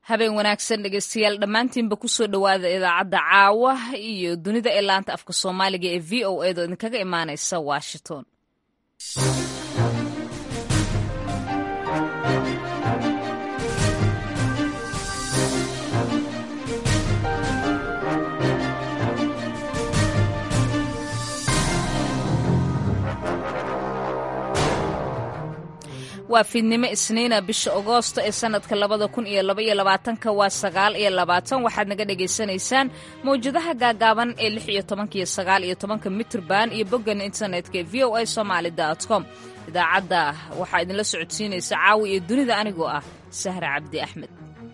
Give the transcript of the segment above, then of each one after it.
habeen wanaagsan dhegeystayaal dhammaantiinba kusoo dhowaada idaacadda caawa iyo dunida ee laanta afka soomaaliga ee v o edo idinkaga imaaneysa washington waa fiidnimo isniina bisha agoosto ee sanadka labada kun iyo laba iyo labaatanka waa sagaal iyo labaatan waxaad naga dhagaysanaysaan mawjadaha gaagaaban ee lix iyo tobanka iyo sagaal iyo tobanka mitrban iyo boggan internetka ee v o a somaali dot com idaacadda waxaa idinla socodsiinaysa caawi iyo dunida anigoo ah sahra cabdi axmed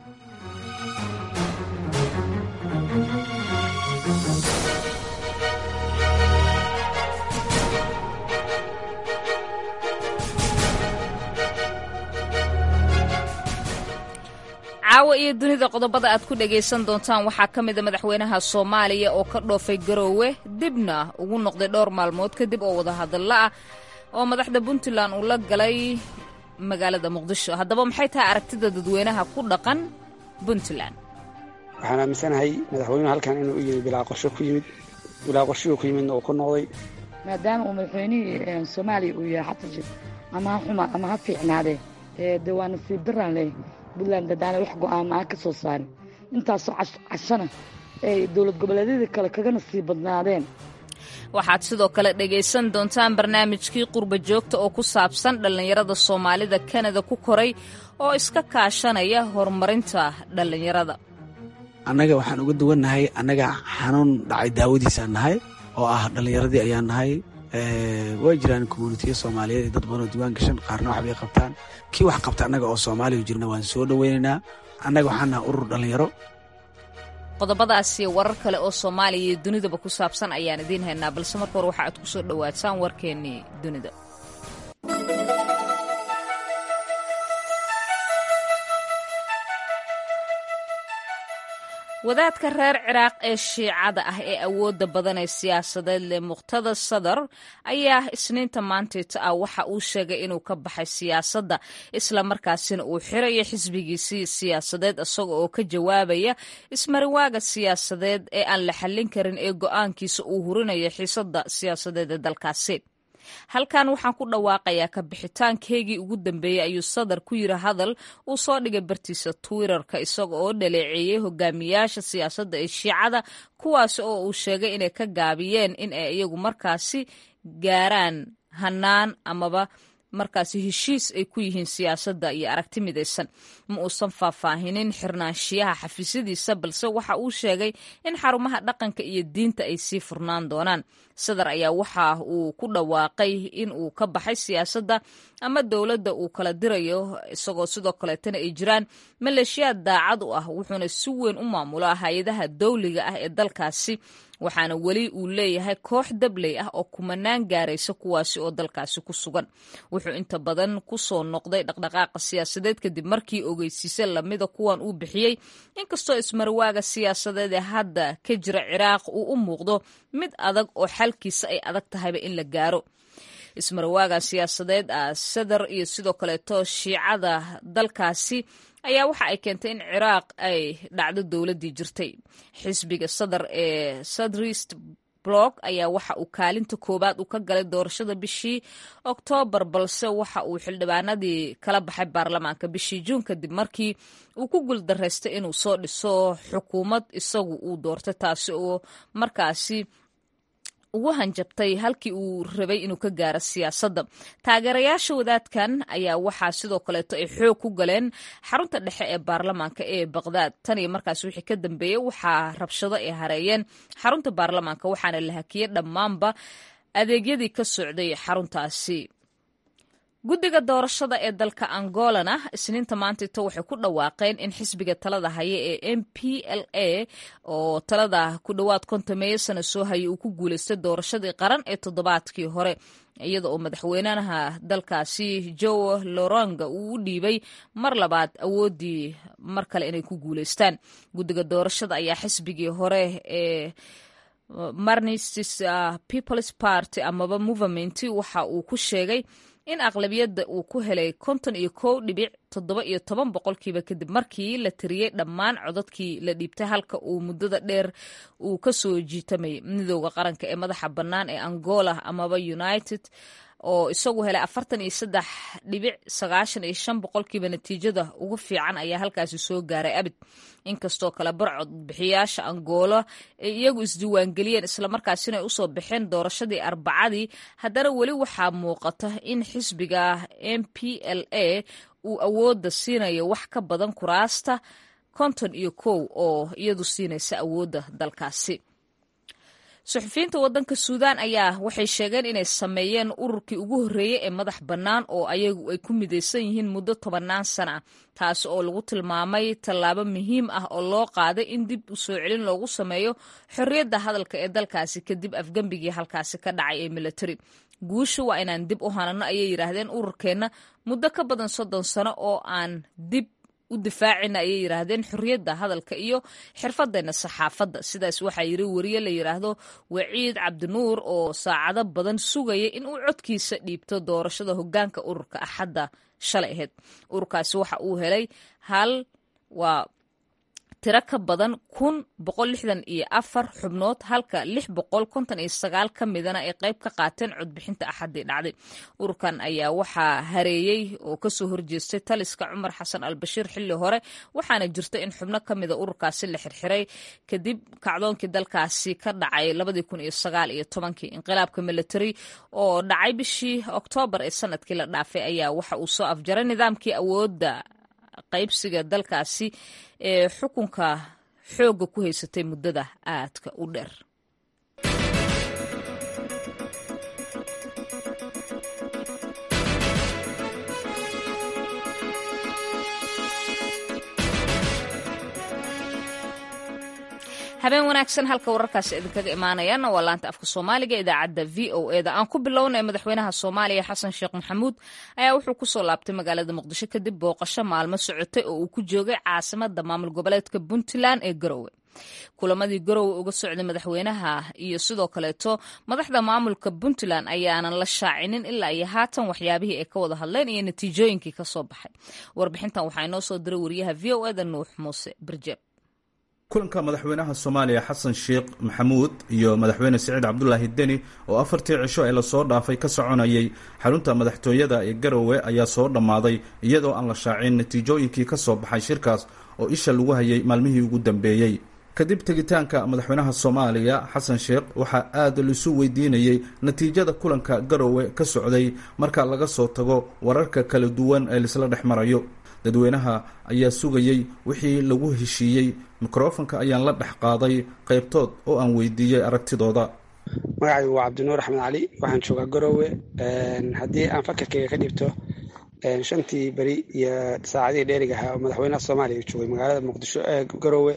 caawa iyo dunida qodobada aad ku dhagaysan doontaan waxaa ka mida madaxweynaha soomaaliya oo ka dhoofay garoowe dibna ugu noqday dhowr maalmood kadib oo wadahadalla ah oo madaxda puntland uu la galay magaalada muqdisho haddaba maxay tahay aragtida dadweynaha ku dhaqan puntland waxaan aaminsanahay madaxweynuhu halkan inuu u yimi bilaa qorsho ku yimid bilaa qorshihuu ku yimidna uu ku noqday maadaama uu madaxweynihii soomaaliya uu yahay xatajir ama ha xuma ama ha fiicnaadee de waa nasiib daraan leh puntland dadaana wax go'aama aan ka soo saarin intaasoo cashana ay dowlad goboleedyadii kale kaga nasiib badnaadeen waxaad sidoo kale dhegaysan doontaan barnaamijkii qurba joogta oo ku saabsan dhallinyarada soomaalida kanada ku koray oo iska kaashanaya horumarinta dhallinyarada annaga waxaan uga duwannahay annaga xanuun dhacay daawadiisaan nahay oo ah dhallinyaradii ayaan nahay way jiraan communitiya soomaaliyeed iyo dad badanoo diwaan gashan qaarna waxbay qabtaan kii wax qabta annaga oo soomaaliya jirna waan soo dhoweynaynaa annaga waxaan nahay urur dhallinyaro qodobadaasiyo warar kale oo soomaaliya iyo dunidaba ku saabsan ayaan idiin haynaa balse marka hore waxa aad ku soo dhowaataan warkeennii dunida wadaadka reer ciraaq ee shiicada ah ee awoodda badan ee siyaasadeed leh muqhtada sadar ayaa isniinta maantayta ah waxa uu sheegay inuu ka baxay siyaasadda islamarkaasina uu xirayo xisbigiisii siyaasadeed isaga oo ka jawaabaya ismariwaaga siyaasadeed ee aan la xallin karin ee go'aankiisa uu hurinayo xiisadda siyaasadeed ee dalkaasi halkan waxaan ku dhawaaqayaa ka bixitaankeygii ugu dambeeyey ayuu sadar ku yiri hadal uu soo dhigay bartiisa twitterka isaga oo dhaleeceeyey hogaamiyaasha siyaasadda ee shiicada kuwaas oo uu sheegay inay ka gaabiyeen in ay iyagu markaasi gaaraan hanaan amaba markaasi heshiis ay ku yihiin siyaasadda iyo aragti midaysan ma uusan faahfaahinin xirnaanshiyaha xafiisyadiisa balse waxa uu sheegay in xarumaha dhaqanka iyo diinta ay sii furnaan doonaan sadar ayaa waxa uu ku dhawaaqay in uu ka baxay siyaasadda ama dowladda uu kala dirayo isagoo sidoo kaleetana ay jiraan maleeshiyaad daacad u ah wuxuuna si weyn u maamulaa hay-adaha dowliga ah ee dalkaasi waxaana weli uu leeyahay koox dabley ah oo kumanaan gaaraysa kuwaasi oo dalkaasi ku sugan wuxuu inta badan ku soo noqday dhaqdhaqaaqa siyaasadeed kadib markii ogeysiise lamida kuwan uu bixiyey inkastoo ismarwaaga siyaasadeed ee hadda ka jira ciraaq uu u muuqdo mid adag oo xalkiisa ay adag tahayba in la gaaro ismarwaaga siyaasadeed ah sadar iyo sidoo kaleeto shiicada dalkaasi ayaa waxa ay keentay in ciraaq ay dhacdo dowladdii jirtay xisbiga sadar ee sadrist blog ayaa waxa uu kaalinta koowaad uu ka galay doorashada bishii oktoobar balse waxa uu xildhibaanadii kala baxay baarlamaanka bishii juun kadib markii uu ku guuldaraystay inuu soo dhiso xukuumad isagu uu doortay taasi oo markaasi ugu hanjabtay halkii uu rabay inuu ka gaaro siyaasadda taageerayaasha wadaadkan ayaa waxaa sidoo kaleeto ay xoog ku galeen xarunta dhexe ee baarlamaanka ee baqdaad tan iyo markaas wixii ka dambeeyey waxaa rabshado ay hareeyeen xarunta baarlamaanka waxaana la hakiyey dhammaanba adeegyadii ka socday xaruntaasi guddiga doorashada ee dalka angolana isniinta maantayto waxay ku dhawaaqeen in xisbiga talada haya ee m p l a oo talada ku dhowaad kontameeyo sana soo hayay uu ku guulaystay doorashadii qaran ee toddobaadkii hore iyada oo madaxweynaha dalkaasi joe loronga uu u dhiibay mar labaad awooddii mar kale inay ku guulaystaan guddiga doorashada ayaa xisbigii hore ee marnistis peoples party amaba movement waxa uu ku sheegay in aqlabiyadda uu ku helay konton iyo kow dhibic toddoba iyo toban boqolkiiba kadib markii la tiriyey dhammaan codadkii la dhiibtay halka uu muddada dheer uu ka soo jiitamayay midooda qaranka ee madaxa bannaan ee angola amaba united oo isagu helay afartan iyo saddex dhibic sagaashan iyo shan boqolkiiba natiijada ugu fiican ayaa halkaasi soo gaaray abid inkastoo kale barcod bixiyaasha angola ay iyagu isdiiwaangeliyeen islamarkaasina ay usoo baxeen doorashadii arbacadii haddana weli waxaa muuqata in xisbiga m p l a uu awoodda siinayo wax ka badan kuraasta konton iyo kow oo iyadu siinaysa awoodda dalkaasi suxufiyiinta waddanka suudaan ayaa waxay sheegeen inay sameeyeen ururkii ugu horreeyey ee madax bannaan oo ayagu ay ku midaysan yihiin muddo tobannaan sana ah taasi oo lagu tilmaamay tallaabo muhiim ah oo loo qaaday in dib u soo celin loogu sameeyo xorriyadda hadalka ee dalkaasi kadib afgembigii halkaasi ka dhacay ee militari guusha waa inaan dib u hanano ayay yidhaahdeen ururkeenna muddo ka badan soddon sano oo aan dib u difaacina ayay yidhaahdeen xorriyadda hadalka iyo xirfadeenna saxaafadda sidaas waxaa yiri wariye la yidhaahdo waciid cabdinuur oo saacado badan sugaya in uu codkiisa dhiibto doorashada hoggaanka ururka axadda shalay ahayd ururkaasi waxa uu helay hal waa tiro ka badan kun boqol lixdan iyo afar xubnood halka lix boqol konton iyo sagaal ka midana ay qayb ka qaateen codbixinta axaddii dhacday ururkan ayaa waxaa hareeyey oo kasoo horjeestay taliska cumar xasan albashiir xilli hore waxaana jirta in xubno ka mida ururkaasi la xirxiray kadib kacdoonkii dalkaasi ka dhacay labadii kun iyo sagaal iyo tobankii inqilaabka military oo dhacay bishii oktoobar ee sanadkii la dhaafay ayaa waxa uu soo afjaray nidaamkii awoodda qaybsiga dalkaasi ee xukunka xoogga ku haysatay muddada aadka u dheer habeen wanaagsan halka wararkaasi idinkaga imaanayaana waa laanta afka soomaaliga idaacadda v o eda aan ku bilownay madaxweynaha soomaaliya xasan sheekh maxamuud ayaa wuxuu kusoo laabtay magaalada muqdisho kadib booqasho maalmo socotay oo uu ku joogay caasimada maamul goboleedka puntland ee garowe kulamadii garowe uga socday madaxweynaha iyo sidoo kaleeto madaxda maamulka puntland ayaanan la shaacinin ilaa iyo haatan waxyaabihii ay ka wada hadleen iyo natiijooyinkii kasoo baxay warbixintan waxaa inoo soo diray wariyaha v o eda nuux muuse birjeeb kulanka madaxweynaha soomaaliya xasan sheekh maxamuud iyo madaxweyne siciid cabdulaahi deni oo afartii cisho ee lasoo dhaafay ka soconayay xarunta madaxtooyada ee garowe ayaa soo dhammaaday iyadoo aan la shaacin natiijooyinkii ka soo baxay shirkaas oo isha lagu hayay maalmihii ugu dambeeyey kadib tegitaanka madaxweynaha soomaaliya xasan sheekh waxaa aada laisu weydiinayey natiijada kulanka garowe ka socday marka laga soo tago wararka kala duwan ee laisla dhex marayo dadweynaha ayaa sugayey wixii lagu heshiiyey mikrofonka ayaan la dhex qaaday qaybtood oo aan weydiiyey aragtidooda magacaygu waa cabdinuur axmed cali waxaan joogaa garowe haddii aan fakarkayga ka dhibto shantii beri iyo saacadihii dheeriga ahaa oo madaxweynaha soomaaliya joogay magaalada muqdisho ee garowe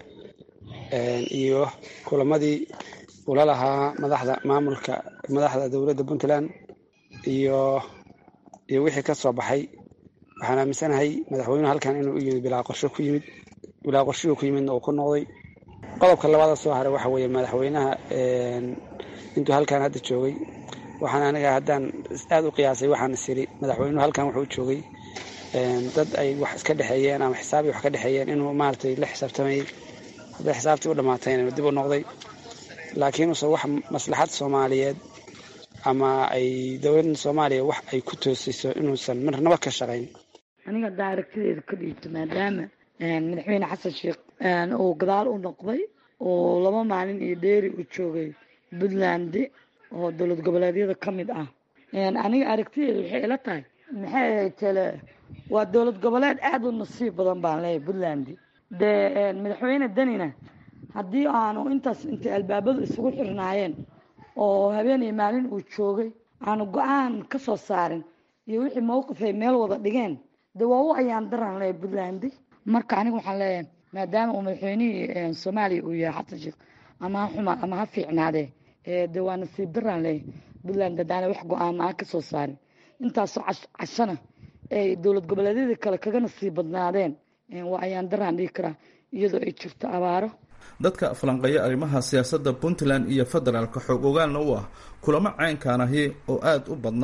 iyo kulamadii ula lahaa madaxda maamulka madaxda dowladda puntland iyo iyo wixii ka soo baxay waxaan aaminsanahay madaxweynuhu halkan inuu u yimid bilaa qorsho ku yimid bilaa qorshihuu ku yimidna uu ku noqday qodobka labaada soo haray waxa weeye madaxweynaha intuu halkan hadda joogay waxaan aniga haddaan aada u qiyaasay waxaan isiri madaxweynuhu halkan wuxuu joogay dad ay wax iska dhexeeyeen ama xisaabii wax ka dhexeeyeen inuu maaragtay la xisaabtamayay hadday xisaabtii u dhamaatayna dib u noqday laakiin use wax maslaxad soomaaliyeed ama ay dowladda soomaaliya wax ay ku toosayso inuusan marnaba ka shaqayn aniga haddaa aragtideeda ka dhiibto maadaama madaxweyne xasan sheekh uu gadaal u noqday oo laba maalin iyo dheeri uu joogay puntland oo dowlad goboleedyada ka mid ah aniga aragtideeda waxay ila tahay maxay ahayd tele waa dowlad goboleed aada u nasiib badan baan leeyahay puntland dee madaxweyne denina haddii aanu intaas intay albaabadu isugu xirnaayeen oo habeen iyo maalin uu joogay aanu go-aan ka soo saarin iyo wixii mawqif ay meel wada dhigeen de waa u ayaan daran leeyahay puntland marka aniga waxaan leeyahay maadaama uu madaxweynihii soomaaliya uu yahay xasan sheekh ama ha xuma ama ha fiicnaadee de waa nasiib daraan leeyahay puntland hadaana wax go-aan aan ka soo saarin intaasoo cashana ay dowlad goboleedyadii kale kaga nasiib badnaadeen waa ayaan daraan dhigi karaa iyadoo ay jirto abaaro dadka falanqeeya arrimaha siyaasadda puntland iyo federaalka xoog ogaalna u ah kulamo caynkaan ahi oo aada u badnaa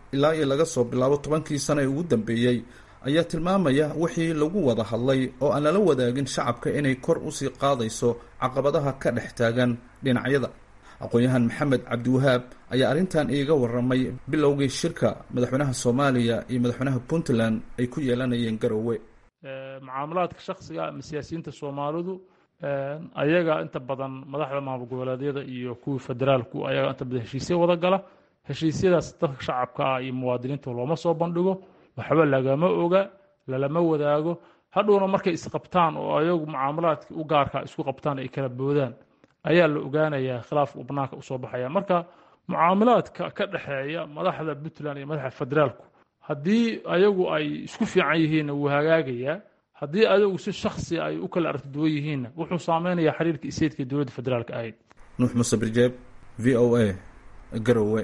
ilaa iyo laga soo bilaabo tobankii sano ee ugu dambeeyey ayaa tilmaamaya wixii lagu wada hadlay oo aan lala wadaagin shacabka inay kor usii qaadayso caqabadaha ka dhex taagan dhinacyada aqoon-yahan maxamed cabdiwahaab ayaa arrintan iiga waramay bilowgii shirka madaxweynaha soomaaliya iyo madaxweynaha puntland ay ku yeelanayeen garowe mucaamalaadka shaksiga ama siyaasiyiinta soomaalidu ayaga inta badan madaxda maamul goboleedyada iyo kuwii federaalku ayaga inta badan heshiisya wada gala heshiisyadaas dadka shacabka ah iyo muwaadiniinta looma soo bandhigo waxba lagama oga lalama wadaago hadhowna markay isqabtaan oo ayagu mucaamalaadka u gaarka isku qabtaan ay kala boodaan ayaa la ogaanayaa khilaafka uu banaanka usoo baxaya marka mucaamalaadka ka dhexeeya madaxda puntland iyo madaxda federaalku haddii ayagu ay isku fiican yihiinna wuu hagaagayaa haddii ayagu si shaksi ay u kala aragtiduwan yihiinna wuxuu saameynayaa xiriirka iseydka dowladda federaalka ahayd nuux muuse birjeeb v o a garowe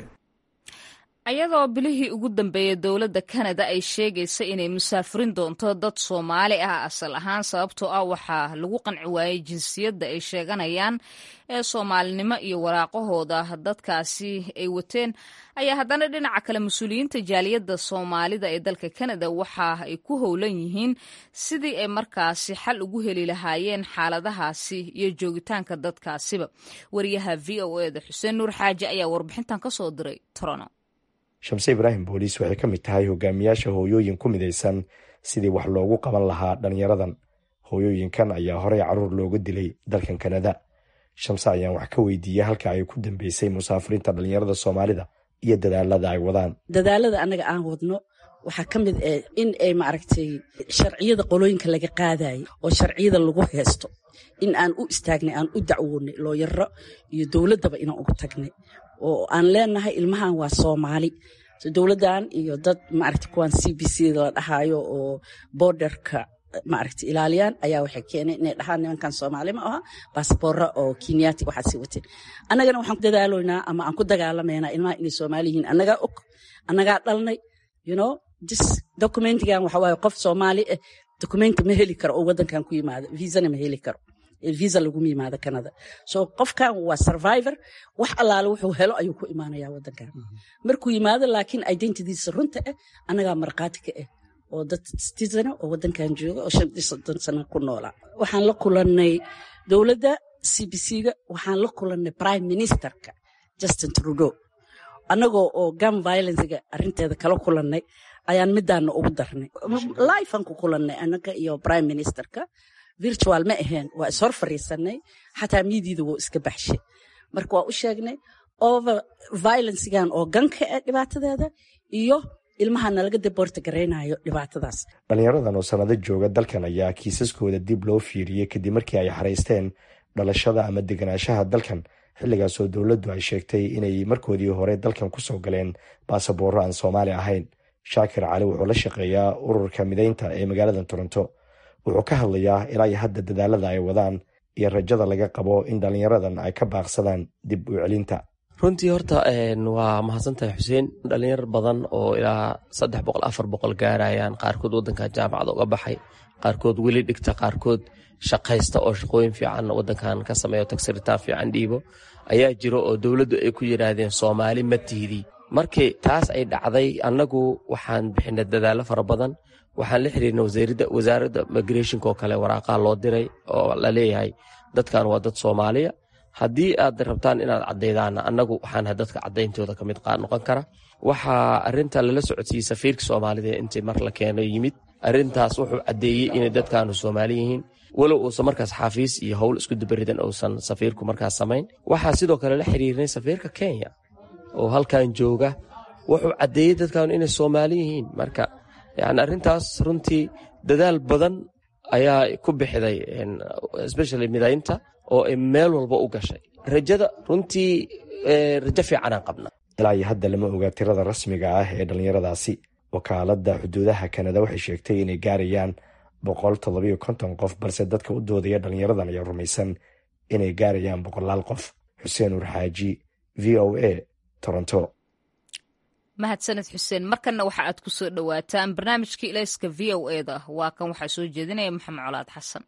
ayadoo bilihii ugu dambeeyey dowladda kanada ay sheegaysa inay musaafirin doonto dad soomaali ah asal ahaan sababtoo ah waxaa lagu qanci waayey jinsiyadda ay sheeganayaan ee soomaalinimo iyo waraaqahooda dadkaasi ay wateen ayaa haddana dhinaca kale mas-uuliyiinta jaaliyadda soomaalida ee dalka kanada waxa ay ku howlan yihiin sidii ay markaasi xal ugu heli lahaayeen xaaladahaasi iyo joogitaanka dadkaasiba wariyaha v o eda xuseen nuur xaaji ayaa warbixintan ka soo diray torono shamse ibraahim booliis waxay ka mid tahay hogaamiyaasha hooyooyin ku midaysan sidii wax loogu qaban lahaa dhallinyaradan hooyooyinkan ayaa horey caruur looga dilay dalkan kanada shamse ayaan wax ka weydiiyey halka ay ku dambeysay musaafiriinta dhallinyarada soomaalida iyo dadaalada ay wadaan dadaalada annaga aan wadno waxaa ka mid ah in ay maaragtay sharciyada qolooyinka laga qaadayay oo sharciyada lagu heesto in aan u istaagnay aan u dacwoonay looyaro iyo dowladdaba inaan ugu tagnay oo aan leenahay ilmahan waa soomaali dowladdan iyo dad maaragta kuwan c b c la dhahaayo oo borderka maaragta ilaaliyaan ayaa waxay keeneen inay dhahaan nimankan soomaali ma aha basaboora oo kenyaati waxaad sii wateen annagana waxaan ku dadaaloynaa ama aan ku dagaalamaynaa ilmaha inay soomaali yihiin annagaa og annagaa dhalnay you know this documentigan waxa waaye qof soomaali ah documenti ma heli karo oo waddankan ku yimaado viisana ma heli karo visa laguma yimaado canada so qofkan waa survivor wax allaale wuxuu helo ayuu ku imaanaya wadankan markuu yimaado laakiin identitiisa runta ah annagaa markhaati ka ah oo dad citizana oo wadankan jooga oo shantii soddon sano ku noolaa waxaan la kulannay dowladda c b c-ga waxaan la kulannay prime ministerka justin trudeau annagoo oo gam violencega arrinteeda kala kulannay ayaan midaana ugu darnay lifean ku kulannay annaga iyo prime ministerka virtual ma aheen waa ishor fariisanay xataa miidiida wuu iska baxshay marka waa u sheegnay over violencegan oo ganka ah dhibaatadeeda iyo ilmahana laga daboorta garaynayo dhibaatadaas dhallinyaradan oo sannado jooga dalkan ayaa kiisaskooda dib loo fiiriyey kadib markii ay xaraysteen dhalashada ama deganaanshaha dalkan xilligaasoo dowladdu ay sheegtay inay markoodii hore dalkan ku soo galeen baasaboorro aan soomaali ahayn shaakir cali wuxuu la shaqeeyaa ururka midaynta ee magaalada toronto wuxuu ka hadlayaa ilaa iyo hadda dadaalada ay wadaan iyo rajada laga qabo in dhallinyaradan ay ka baaqsadaan dib u celinta runtii horta waa mahadsantahay xuseen dhalinyar badan oo ilaa saddex boqol afar boqol gaarayaan qaarkood wadankan jaamacada uga baxay qaarkood weli dhigta qaarkood shaqaysta oo shaqooyin fiican wadankan ka sameeyo tagsiritaan fiican dhiibo ayaa jiro oo dowladdu ay ku yidhaahdeen soomaali ma tiidi markii taas ay dhacday annagu waxaan bixinay dadaallo fara badan waxaan la xiriirnay wasaaradda migrationka oo kale waraaqaa loo diray oo la leeyahay dadkan waa dad soomaaliya haddii aad rabtaan inaad caddaydaan annagu waxaan dadka caddayntooda ka mid noqon kara waxaa arinta lala socodsiiyey safiirka soomaalida intii mar la keeno yimid arintaas wuxuu caddeeyey inay dadkaanu soomaali yihiin walow uusan markaas xafiis iyo howl isku dubaridan uusan safiirku markaas samayn waxaa sidoo kale la xiriirnay safiirka kenya oo halkan jooga wuxuu caddeeyey dadkaanu inay soomaali yihiin marka yani arrintaas runtii dadaal badan ayaa ku bixiday especially midaynta oo ay meel walba u gashay rajada runtii rajo fiicanaan qabna ilaa iyo hadda lama ogaa tirada rasmiga ah ee dhallinyaradaasi wakaaladda xuduudaha kanada waxay sheegtay inay gaarayaan boqol toddobiyo konton qof balse dadka u doodaya dhallinyaradan ayaa rumaysan inay gaarayaan boqolaal qof xuseen uur xaaji v o a toronto mahadsaned xuseen markanna waxa aad ku soo dhowaataan barnaamijkii ilayska v o e da waa kan waxaa soo jeedinaya maxamed colaad xasan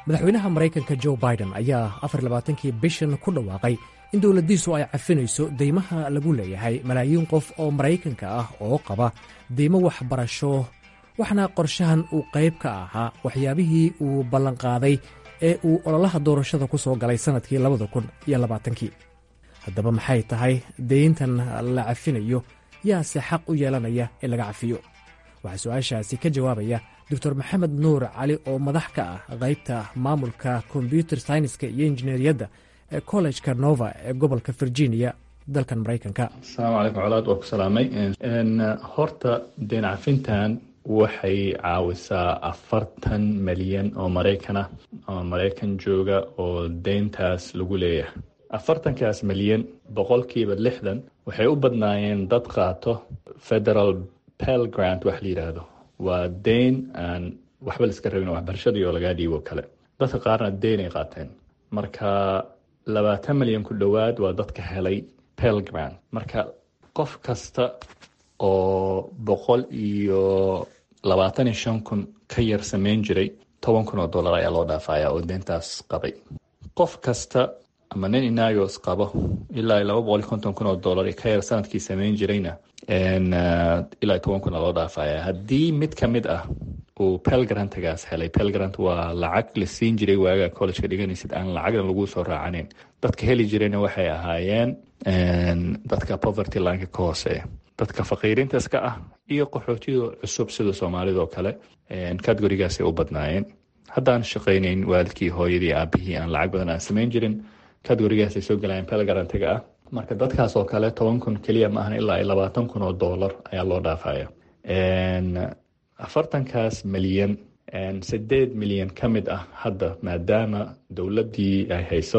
madaxweynaha maraykanka jo biden ayaa afarlabaatankii bishan ku dhawaaqay in dowladdiisu ay cafinayso deymaha lagu leeyahay malaayiin qof oo maraykanka ah oo qaba deymo waxbarasho waxaana qorshahan uu qayb ka ahaa waxyaabihii uu ballanqaaday ee uu ololaha doorashada ku soo galay sannadkii labada kun iyo labaatankii haddaba maxay tahay deyntan la cafinayo yaase xaq u yeelanaya in laga cafiyo waxaa su-aashaasi ka jawaabaya doctor maxamed nuur cali oo madax ka ah qaybta maamulka kombyuter syniska iyo injineeriyadda ee kollejka nova ee gobolka virginia dalkan maraykanka asalaamu calaykum colaad waa ku salaamay horta deen cafintan waxay caawisaa afartan milyan oo maraykan ah oo maraykan jooga oo deyntaas lagu leeyahay afartankaas milyan boqolkiiba lixdan waxay u badnaayeen dad qaato federal pel grant wax la yidhaahdo waa deyn aan waxba laiska rabin waxbarashadii oo lagaa dhiibo kale dadka qaarna deyn ay qaateen marka labaatan milyan ku dhowaad waa dadka helay pel grant marka qof kasta oo boqol iyo labaatan iyo shan kun ka yar sameyn jiray toban kun oo dollar ayaa loo dhaafaya oo deyntaas qabay qof kasta ama nin inagos qabo ilaa laba boqol iyo konton kun oo dollar ka yar sanadkii sameyn jirayna ilaa toban kun loo dhaafaya haddii mid ka mid ah uu pelgrantagaas helay pelgrant waa lacag la siin jiray waaga collegeka dhiganaysid aan lacagna lagu soo raacaneyn dadka heli jirayna waxay ahaayeen dadka poverty lineka ka hooseeya dadka faqiirintaska ah iyo qaxootida cusub sida soomaalidoo kale categorigaasay u badnaayeen haddaan shaqaynayn waalidkii hooyadii aabihii aan lacag badan aan samayn jirin categorigaasay soo galayeen pelgarantiga ah marka dadkaas oo kale toban kun keliya ma ahan ilaa labaatan kun oo dollar ayaa loo dhaafaya afartankaas milyan sideed milyan ka mid ah hadda maadaama dowladdii ay hayso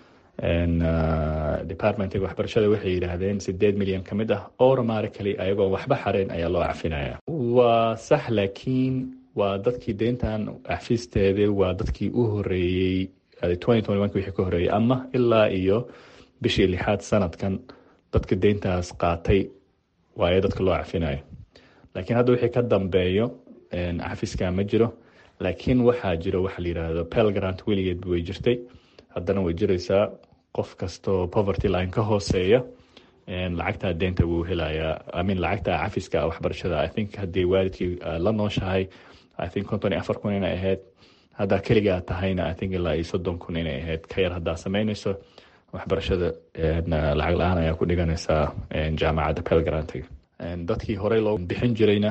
departmentiga waxbarashada waxay yidhaahdeen sideed milyan ka mid ah automatically ayagoo waxba xareyn ayaa loo cafinaya waa sax laakiin waa dadkii deyntan cafisteeda waa dadkii u horeeyey wixii ka horeeyey ama ilaa iyo bishii lixaad sanadkan dadka deyntaas qaatay waayo dadka loo cafinayo laakiin hadda wixii ka dambeeyo cafiska ma jiro laakiin waxaa jiro waxa la yidhaahdo pelgrant weligeedba way jirtay haddana way jiraysaa qof kastoo poverty line ka hooseeya lacagtaa deynta wuu helayaa amin lacagta cafiska waxbarashada i think haddii waalidkii la nooshahay i think konton iyo afar kun inay ahayd haddaa keligaa tahayna i think ilaa iyo soddon kun inay ahayd ka yar haddaa sameynayso waxbarashada lacag la-aan ayaa ku dhiganaysaa jaamacadda pelgrantiga dadkii horey loo bixin jirayna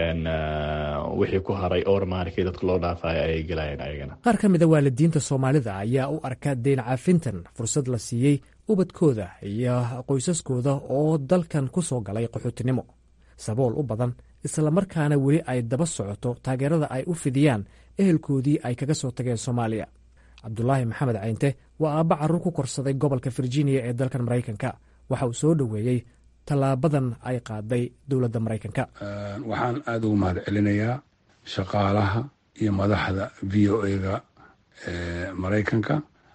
wixii ku haray ormarkii dadka loo dhaafaya ayay gelayeen ayagana qaar ka mida waalidiinta soomaalida ayaa u arka deyn cafintan fursad la siiyey ubadkooda iyo qoysaskooda oo dalkan ku soo galay qaxootinimo sabool u badan islamarkaana weli ay daba socoto taageerada ay u fidiyaan ehelkoodii ay kaga soo tageen soomaaliya cabdulaahi maxamed caynte waa aabba carruur ku korsaday gobolka virginia ee dalkan maraykanka waxa uu soo dhoweeyey tallaabadan ay qaaday dowladda maraykanka waxaan aada ugu mahad celinayaa shaqaalaha iyo madaxda v o ega maraykanka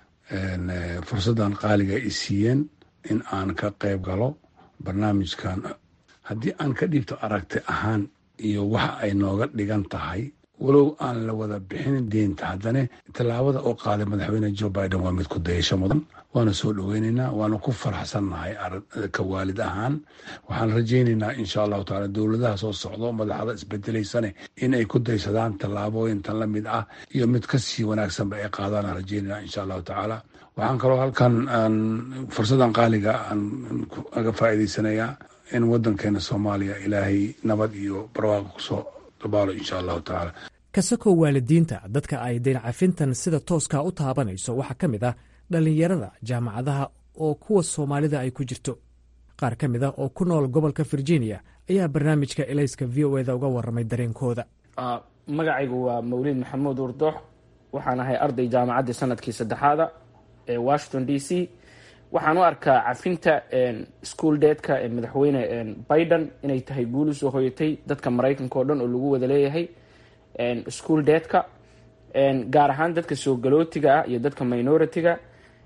fursaddan qaaliga ay siiyeen in aan ka qayb galo barnaamijkan haddii aan ka dhiibto aragti ahaan iyo waxa ay nooga dhigan tahay walow aan la wada bixin deynta haddana tallaabada oo qaaday madaxweyne joe biden waa mid ku dayasho mudan waana soo dhoweynaynaa waana ku faraxsannahay ka waalid ahaan waxaan rajaynaynaa insha allahu taala dowladaha soo socdo madaxda isbedelaysane in ay ku daysadaan tallaabooyintan la mid ah iyo mid kasii wanaagsanba ay qaadaan rajaynayna insha allahu tacaala waxaan kaloo halkan fursadan qaaliga aan aga faa'iidaysanayaa in wadankeena soomaaliya ilaahay nabad iyo barwaaqo kusoo dabaalo insha allahu tacaala kasakoo waalidiinta dadka ay deyn cafintan sida tooskaa u taabanayso waxaa ka mid ah dhallinyarada jaamacadaha oo kuwa soomaalida ay ku jirto qaar ka mid a oo ku nool gobolka virginia ayaa barnaamijka elayska v o eda uga warramay dareenkooda magacaygu waa mawliid maxamuud urdoox waxaan ahay arday jaamacaddii sanadkii saddexaada ee washington d c waxaan u arkaa cafinta school deedka ee madaxweyne biden inay tahay guul usoo hoyatay dadka maraykanka oo dhan oo lagu wada leeyahay school deedka gaar ahaan dadka soo galootiga ah iyo dadka minority-ga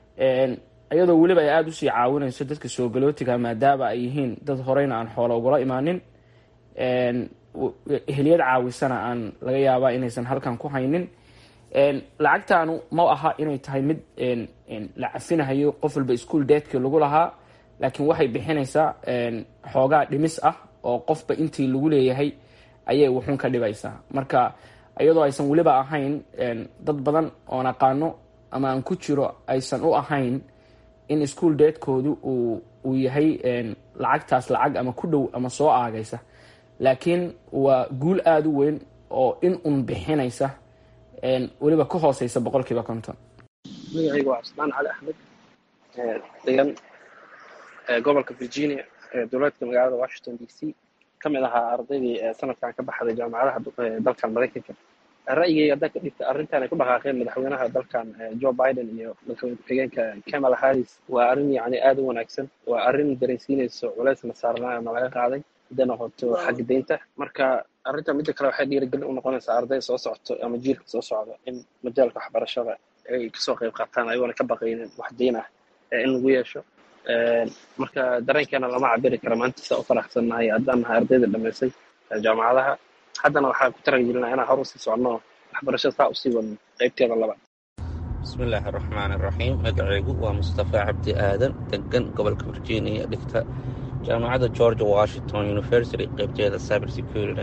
iyadoo weliba ay aada usii caawinayso dadka soo galootiga maadaama ay yihiin dad horeyna aan xoolo ugula imaanin ehliyad caawisana aan laga yaabaa inaysan halkan ku haynin lacagtaanu ma aha inay tahay mid la cafinahayo qof walba ischool deedkii lagu lahaa laakiin waxay bixinaysaa xoogaa dhimis ah oo qofba intii lagu leeyahay ayay wuxuun ka dhibaysaa marka iyadoo aysan weliba ahayn dad badan oon aqaano ama aan ku jiro aysan u ahayn in ischool deedkoodu uu yahay lacagtaas lacag ama ku dhow ama soo aagaysa laakiin waa guul aada u weyn oo in un bixinaysa weliba ka hooseysa boqolkiiba konton magacayga waa cusmaan cali axmed degan gobolka virginia dowladka magaalada washington d c ka mid ahaa ardaydii sanadkan ka baxday jaamacadaha dalkan maraykanka ra'yigayga haddaan ka dhigta arrintan ay ku dhaqaaqeen madaxweynaha dalkan joe biden iyo madaxweyne ku-xigeenka kamala harris waa arrin yacni aada u wanaagsan waa arrin dareensiinayso culeysna saarnaa ama laga qaaday hadday noqoto xagga deynta marka arrinta midda kale waxay dhiirigelin u noqonaysaa arday soo socoto ama jiilka soo socda in majaalka waxbarashada ay kasoo qayb qaataan ayagoona ka baqaynin wax deyn ah in lagu yeesho marka dareenkeena lama cabiri kara maanta saa u faraxsannahay haddaan nahay ardayda dhamaysay jaamacadaha haddana waxaa ku taragelinaa inaan hor usii socno waxbarashada saa usii wadno qaybteeda labaad bismillaahi araxmaan iraxiim magacaygu waa mustafa cabdi aadan degan gobolka virginia dhigta jaamacadda georgia washington university qaybteeda cyber security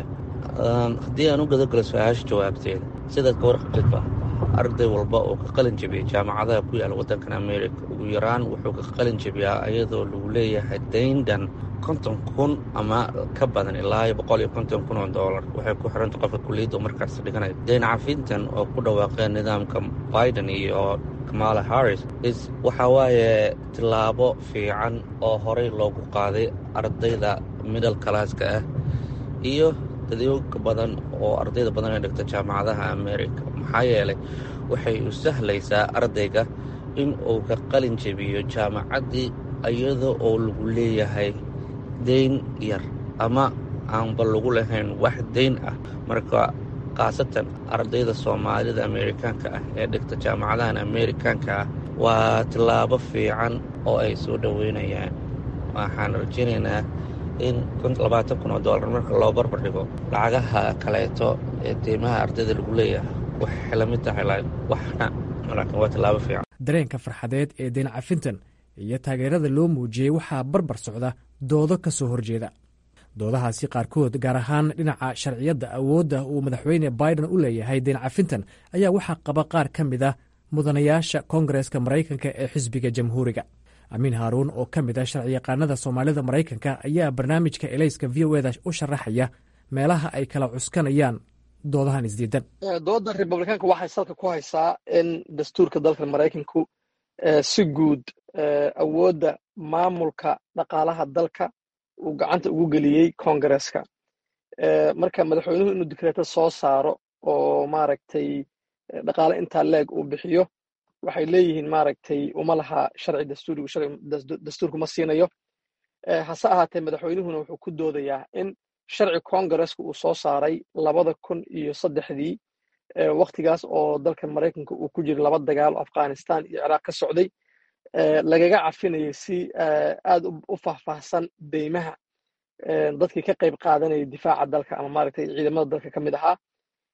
haddii aan u gadagalo su-aasha jawaabteeda sidaad ka warqabtidba arday walba oo ka qalin jebiyay jaamacadaha ku yaala waddankan america ugu yaraan wuxuu ka qalin jebiyaa iyadoo lagu leeyahay dayndan konton kun ama ka badan ilaa iyo boqol iyo konton kun oo doolar waxay ku xiranta qofka kuliyadda markaas dhiganaya dayn cafintan oo ku dhawaaqeen nidaamka biden iyo kamala harris is waxa waaye tillaabo fiican oo horey loogu qaaday ardayda middle classka ah iyo dadyoga badan oo ardayda badan ee dhigta jaamacadaha america maxaa yeelay waxay u sahlaysaa ardayga in uu ka qalin jebiyo jaamacaddii iyada oo lagu leeyahay dayn yar ama aanba lagu lahayn wax dayn ah marka khaasatan ardayda soomaalida amerikaanka ah ee dhigta jaamacadahan amerikaanka ah waa tillaabo fiican oo ay soo dhoweynayaan waxaan rajaynaynaa in labaatan kun oo doolar marka loo barbar dhigo lacagaha kaleeto ee deymaha ardayda lagu leeyahay waxay la mid tahay waxna laakiin waa tillaabo fiican dareenka farxadeed ee dayn cafintan iyo taageerada loo muujiyey waxaa barbar socda doodo ka soo horjeeda doodahaasi qaarkood gaar ahaan dhinaca sharciyadda awoodda uu madaxweyne biden u leeyahay dayn cafintan ayaa waxaa qaba qaar ka mid ah mudanayaasha koongareska maraykanka ee xisbiga jamhuuriga amiin haaruun oo ka mid ah sharciyaqaanada soomaalida maraykanka ayaa barnaamijka elayska v o eda u sharaxaya meelaha ay kala cuskanayaan doodahan isdiidan dooda republikaanka waxay salka ku haysaa in dastuurka dalka maraykanku si guud awoodda maamulka dhaqaalaha dalka uu gacanta ugu geliyey koongareska marka madaxweynuhu inuu dikreeto soo saaro oo maaragtay dhaqaale intaa leeg uu bixiyo waxay leeyihiin maaragtay uma laha sharci dastuurigu dastuurku ma siinayo hase ahaatee madaxweynuhuna wuxuu ku doodayaa in sharci koongareska uu soo saaray labada kun iyo saddexdii waktigaas oo dalka maraykanka uu ku jira laba dagaal afghanistan iyo ciraaq ka socday lagaga cafinayay si aad u faahfaahsan deymaha dadkii ka qayb qaadanayay difaaca dalka ama maaragtay ciidamada dalka ka mid ahaa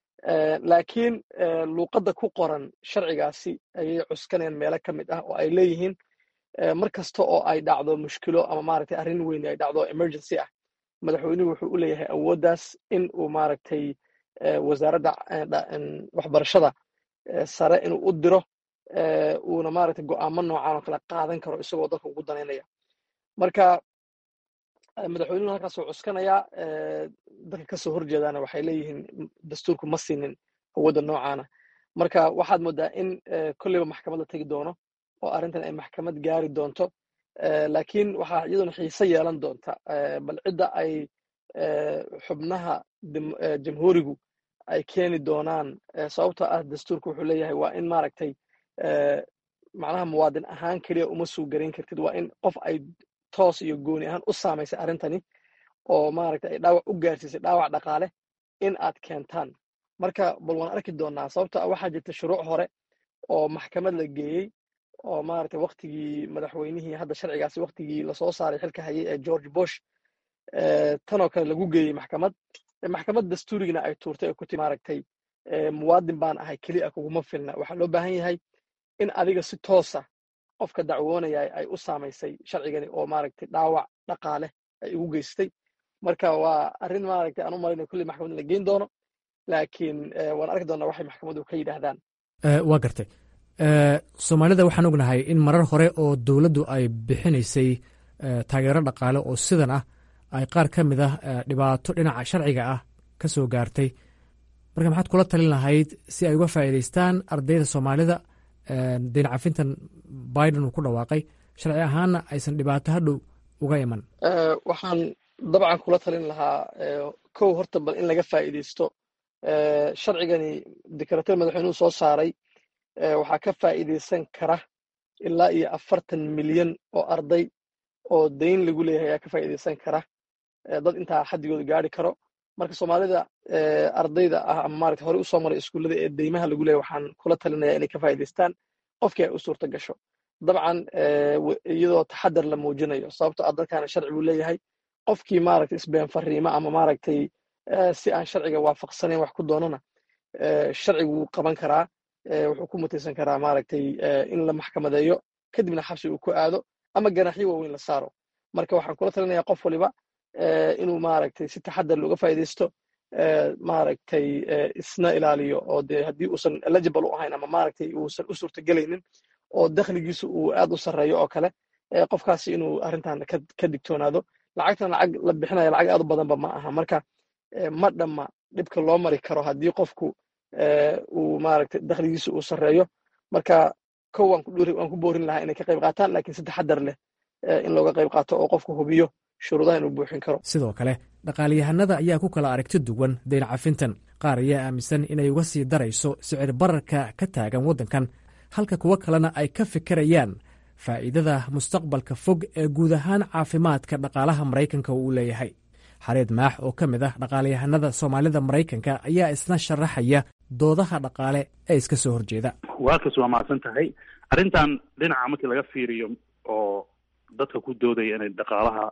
laakiin luuqadda ku qoran sharcigaasi ayay cuskanayaan meelo ka mid ah oo ay leeyihiin mar kasta oo ay dhacdo mushkilo ama maaragtay arrin weyn ay dhacdo emergency ah madaxweynuhu wuxuu u leeyahay awooddaas in uu maaragtay wasaaradda waxbarashada sare inuu u diro uuna maaragtay go'aamo noocan oo kale qaadan karo isagoo dalka ugu danaynaya marka madaxweynuhu halkaasuu cuskanayaa dadka kasoo horjeedaana waxay leeyihiin dastuurku ma siinin awoodda noocaana marka waxaad moodaa in kolleyba maxkamad la tegi doono oo arrintan ay maxkamad gaari doonto laakiin waxaa iyaduna xiise yeelan doonta bal cidda ay xubnaha jamhuurigu ay keeni doonaan sababtoo ah dastuurku wuxuu leeyahay waa in maaragtay macnaha muwaadin ahaan keliya uma suu garayn kartid waa in qof ay toos iyo gooni ahaan u saamaysay arrintani oo maaragtay ay dhaawac u gaarsiisay dhaawac dhaqaale in aad keentaan marka bal waan arki doonaa sababtoo ah waxaa jirta shuruuc hore oo maxkamad la geeyey oo maaragtay waktigii madaxweynihii hadda sharcigaasi waktigii lasoo saaray xilka hayay ee george bush tanoo kale lagu geeyey maxkamad maxkamad dastuurigina ay tuurtay oo kuti maaragtay muwaadin baan ahay keli a kuguma filna waxaa loo baahan yahay in adiga si toosa qofka dacwoonaya ay u saamaysay sharcigani oo maaragtay dhaawac dhaqaale ay ugu geystay marka waa arrin maaragtay aan u malayna kulli maxkamad la geyn doono laakiin waan arki doonaa waxay maxkamaddu ka yidhaahdaan waa gartay soomaalida waxaan ognahay in marar hore oo dowladdu ay bixinaysay taageero dhaqaale oo sidan ah ay qaar ka mid ah dhibaato dhinaca sharciga ah ka soo gaartay marka maxaad kula talin lahayd si ay uga faa'iidaystaan ardayda soomaalida dayn cafintan biden uu ku dhawaaqay sharci ahaanna aysan dhibaato hadhow uga iman waxaan dabcan kula talin lahaa kow horta bal in laga faa'iidaysto sharcigani dekarateer madaxweynuhu soo saaray waxaa ka faa'iidaysan kara ilaa iyo afartan milyan oo arday oo dayn lagu leeyahay ayaa ka faa'iidaysan kara dad intaa xaddigooda gaari karo marka soomaalida ardayda ah ama maarata horey usoo maray iskuullada ee deymaha lagu leeyahay waxaan kula talinaya inay ka faa'iidaystaan qofkii ay u suurta gasho dabcan iyadoo taxadar la muujinayo sababto ah dadkaana sharci buu leeyahay qofkii maaragtay isbeen fariima ama maaragtay si aan sharciga waafaqsanayn wax ku doonana sharcigu wuu qaban karaa wuxuu ku mutaysan karaa maaragtay in la maxkamadeeyo kadibna xabsi uu ku aado ama ganaxyo waaweyn la saaro marka waxaan kula talinaya qof waliba inuu maaragtay si taxadar looga faa'iidaysto maaragtay isna ilaaliyo oo dee haddii uusan eligible u ahayn ama maaragtay uusan u suurtagelaynin oo dakhligiisu uu aad u sarreeyo oo kale qofkaasi inuu arrintan ka digtoonaado lacagtan lacag la bixinaya lacag aad u badanba ma aha marka ma dhamma dhibka loo mari karo haddii qofku uu maaragtay dakhligiisu uu sarreeyo marka kow waan ku boorin lahaa inay ka qayb qaataan laakiin si taxadar leh in looga qayb qaato oo qofku hubiyo shuruudaha inuu buuxin karo sidoo kale dhaqaaliyahanada ayaa ku kala aragti duwan dayn cafintan qaar ayaa aaminsan inay uga sii darayso sicir bararka ka taagan waddankan halka kuwo kalena ay ka fikirayaan faa'iidada mustaqbalka fog ee guud ahaan caafimaadka dhaqaalaha maraykanka uu leeyahay xareed maax oo ka mid ah dhaqaalayahanada soomaalida maraykanka ayaa isna sharaxaya doodaha dhaqaale ee iska soo horjeeda waakaas waa mahadsan tahay arrintan dhinaca markii laga fiiriyo oo dadka ku doodaya inay dhaqaalaha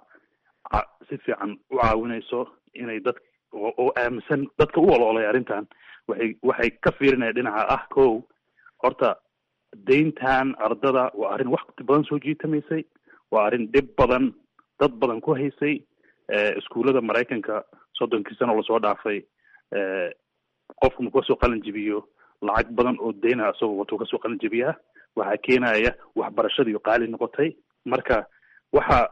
si fiican u caawinayso inay dad oo aaminsan dadka u oloolay arrintan waxay waxay ka fiirinaya dhinaca ah kow horta dayntan ardada waa arrin waqti badan soo jiitamaysay waa arrin dhib badan dad badan ku haysay iskuullada maraykanka soddonkii sano lasoo dhaafay qofku markuu kasoo qalin jibiyo lacag badan oo dayna isagoo watuu kasoo qalin jibiyaa waxaa keenaya waxbarashadiiyo qaali noqotay marka waxa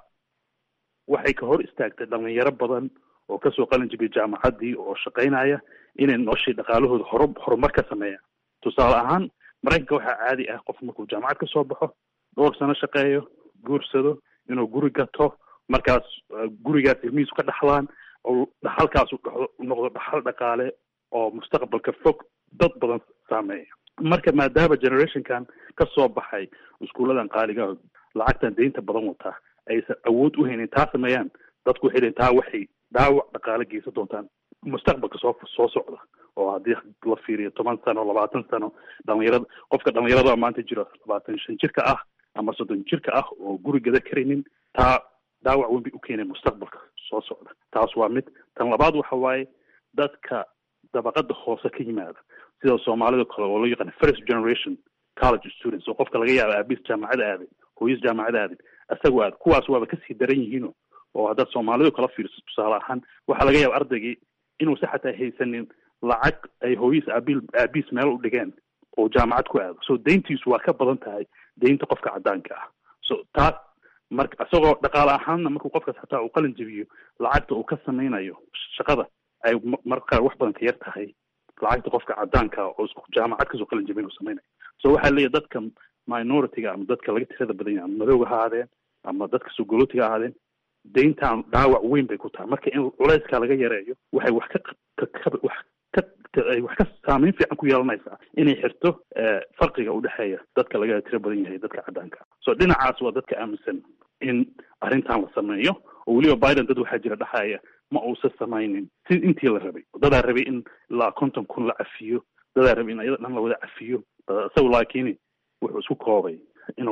waxay ka hor istaagtay dhalinyaro badan oo kasoo qalin jibiya jaamacaddii oo shaqaynaya inay noloshii dhaqaalahooda hor horumar ka sameeyaan tusaale ahaan maraykanka waxaa caadi ah qof markuu jaamacad kasoo baxo dhowr sano shaqeeyo guursado inuu guri gato markaas gurigaas ilmihiisu ka dhaxlaan oo dhaxalkaasu noqdo dhaxal dhaqaale oo mustaqbalka fog dad badan saameeya marka maadaama generationkan ka soo baxay iskuulladan qaaliga lacagtan deynta badan wataa aysan awood u haynin taa sameeyaan dadku waxay leeyiin taa waxay dhaawac dhaqaale geysan doontaan mustaqbalka soo soo socda oo haddii la fiiriyo toban sano labaatan sano dhalinyarada qofka dhalinyarada maanta jiro labaatan shan jirka ah ama soddon jirka ah oo guri gada karaynin taa dhaawac weyn bay u keenay mustaqbalka soo socda taas waa mid tan labaad waxa waaye dadka dabaqada hoose ka yimaada sida soomaalida kale oo loo yaqaan first generation college students oo qofka laga yaaba aabiis jaamacada aaday hooyis jaamacada aaday isagoo aad kuwaas waaba kasii daran yihiino oo haddaad soomaalidu kala fiirso tusaale ahaan waxaa laga yaaba ardaygii inuusa xataa haysanin lacag ay hooyis aabil aabiis meel u dhigeen oo jaamacad ku aado so dayntiisu waa ka badan tahay daynta qofka caddaanka ah so taas marka isagoo dhaqaale ahaanna markuu qofkaas xataa uu qalin jebiyo lacagta uu ka samaynayo shaqada ay marka qaar wax badan ka yar tahay lacagta qofka caddaanka oo isku jaamacad kasoo qalin jebin uu samaynayo so waxaa leeyahy dadka minority-ga ama dadka laga tirada badan yahay ama madowga ha ahaadeen ama dadka sogolotiga ha ahaadeen dayntan dhaawac weyn bay ku tahay marka in culeyskaa laga yareeyo waxay wax ka ka wax ka ay wax ka saameyn fiican ku yeelanaysaa inay xirto farqiga udhexeeya dadka laga tiro badan yahay dadka caddaanka so dhinacaas waa dadka aaminsan in arrintan la sameeyo oo weliba biden dad waxaa jira dhexaya ma uusan samaynin si intii la rabay dadaa rabay in ilaa konton kun la cafiyo dadaa rabay in ayada dhan la wada cafiyo isagu laakiin wuxuu isku koobay inuu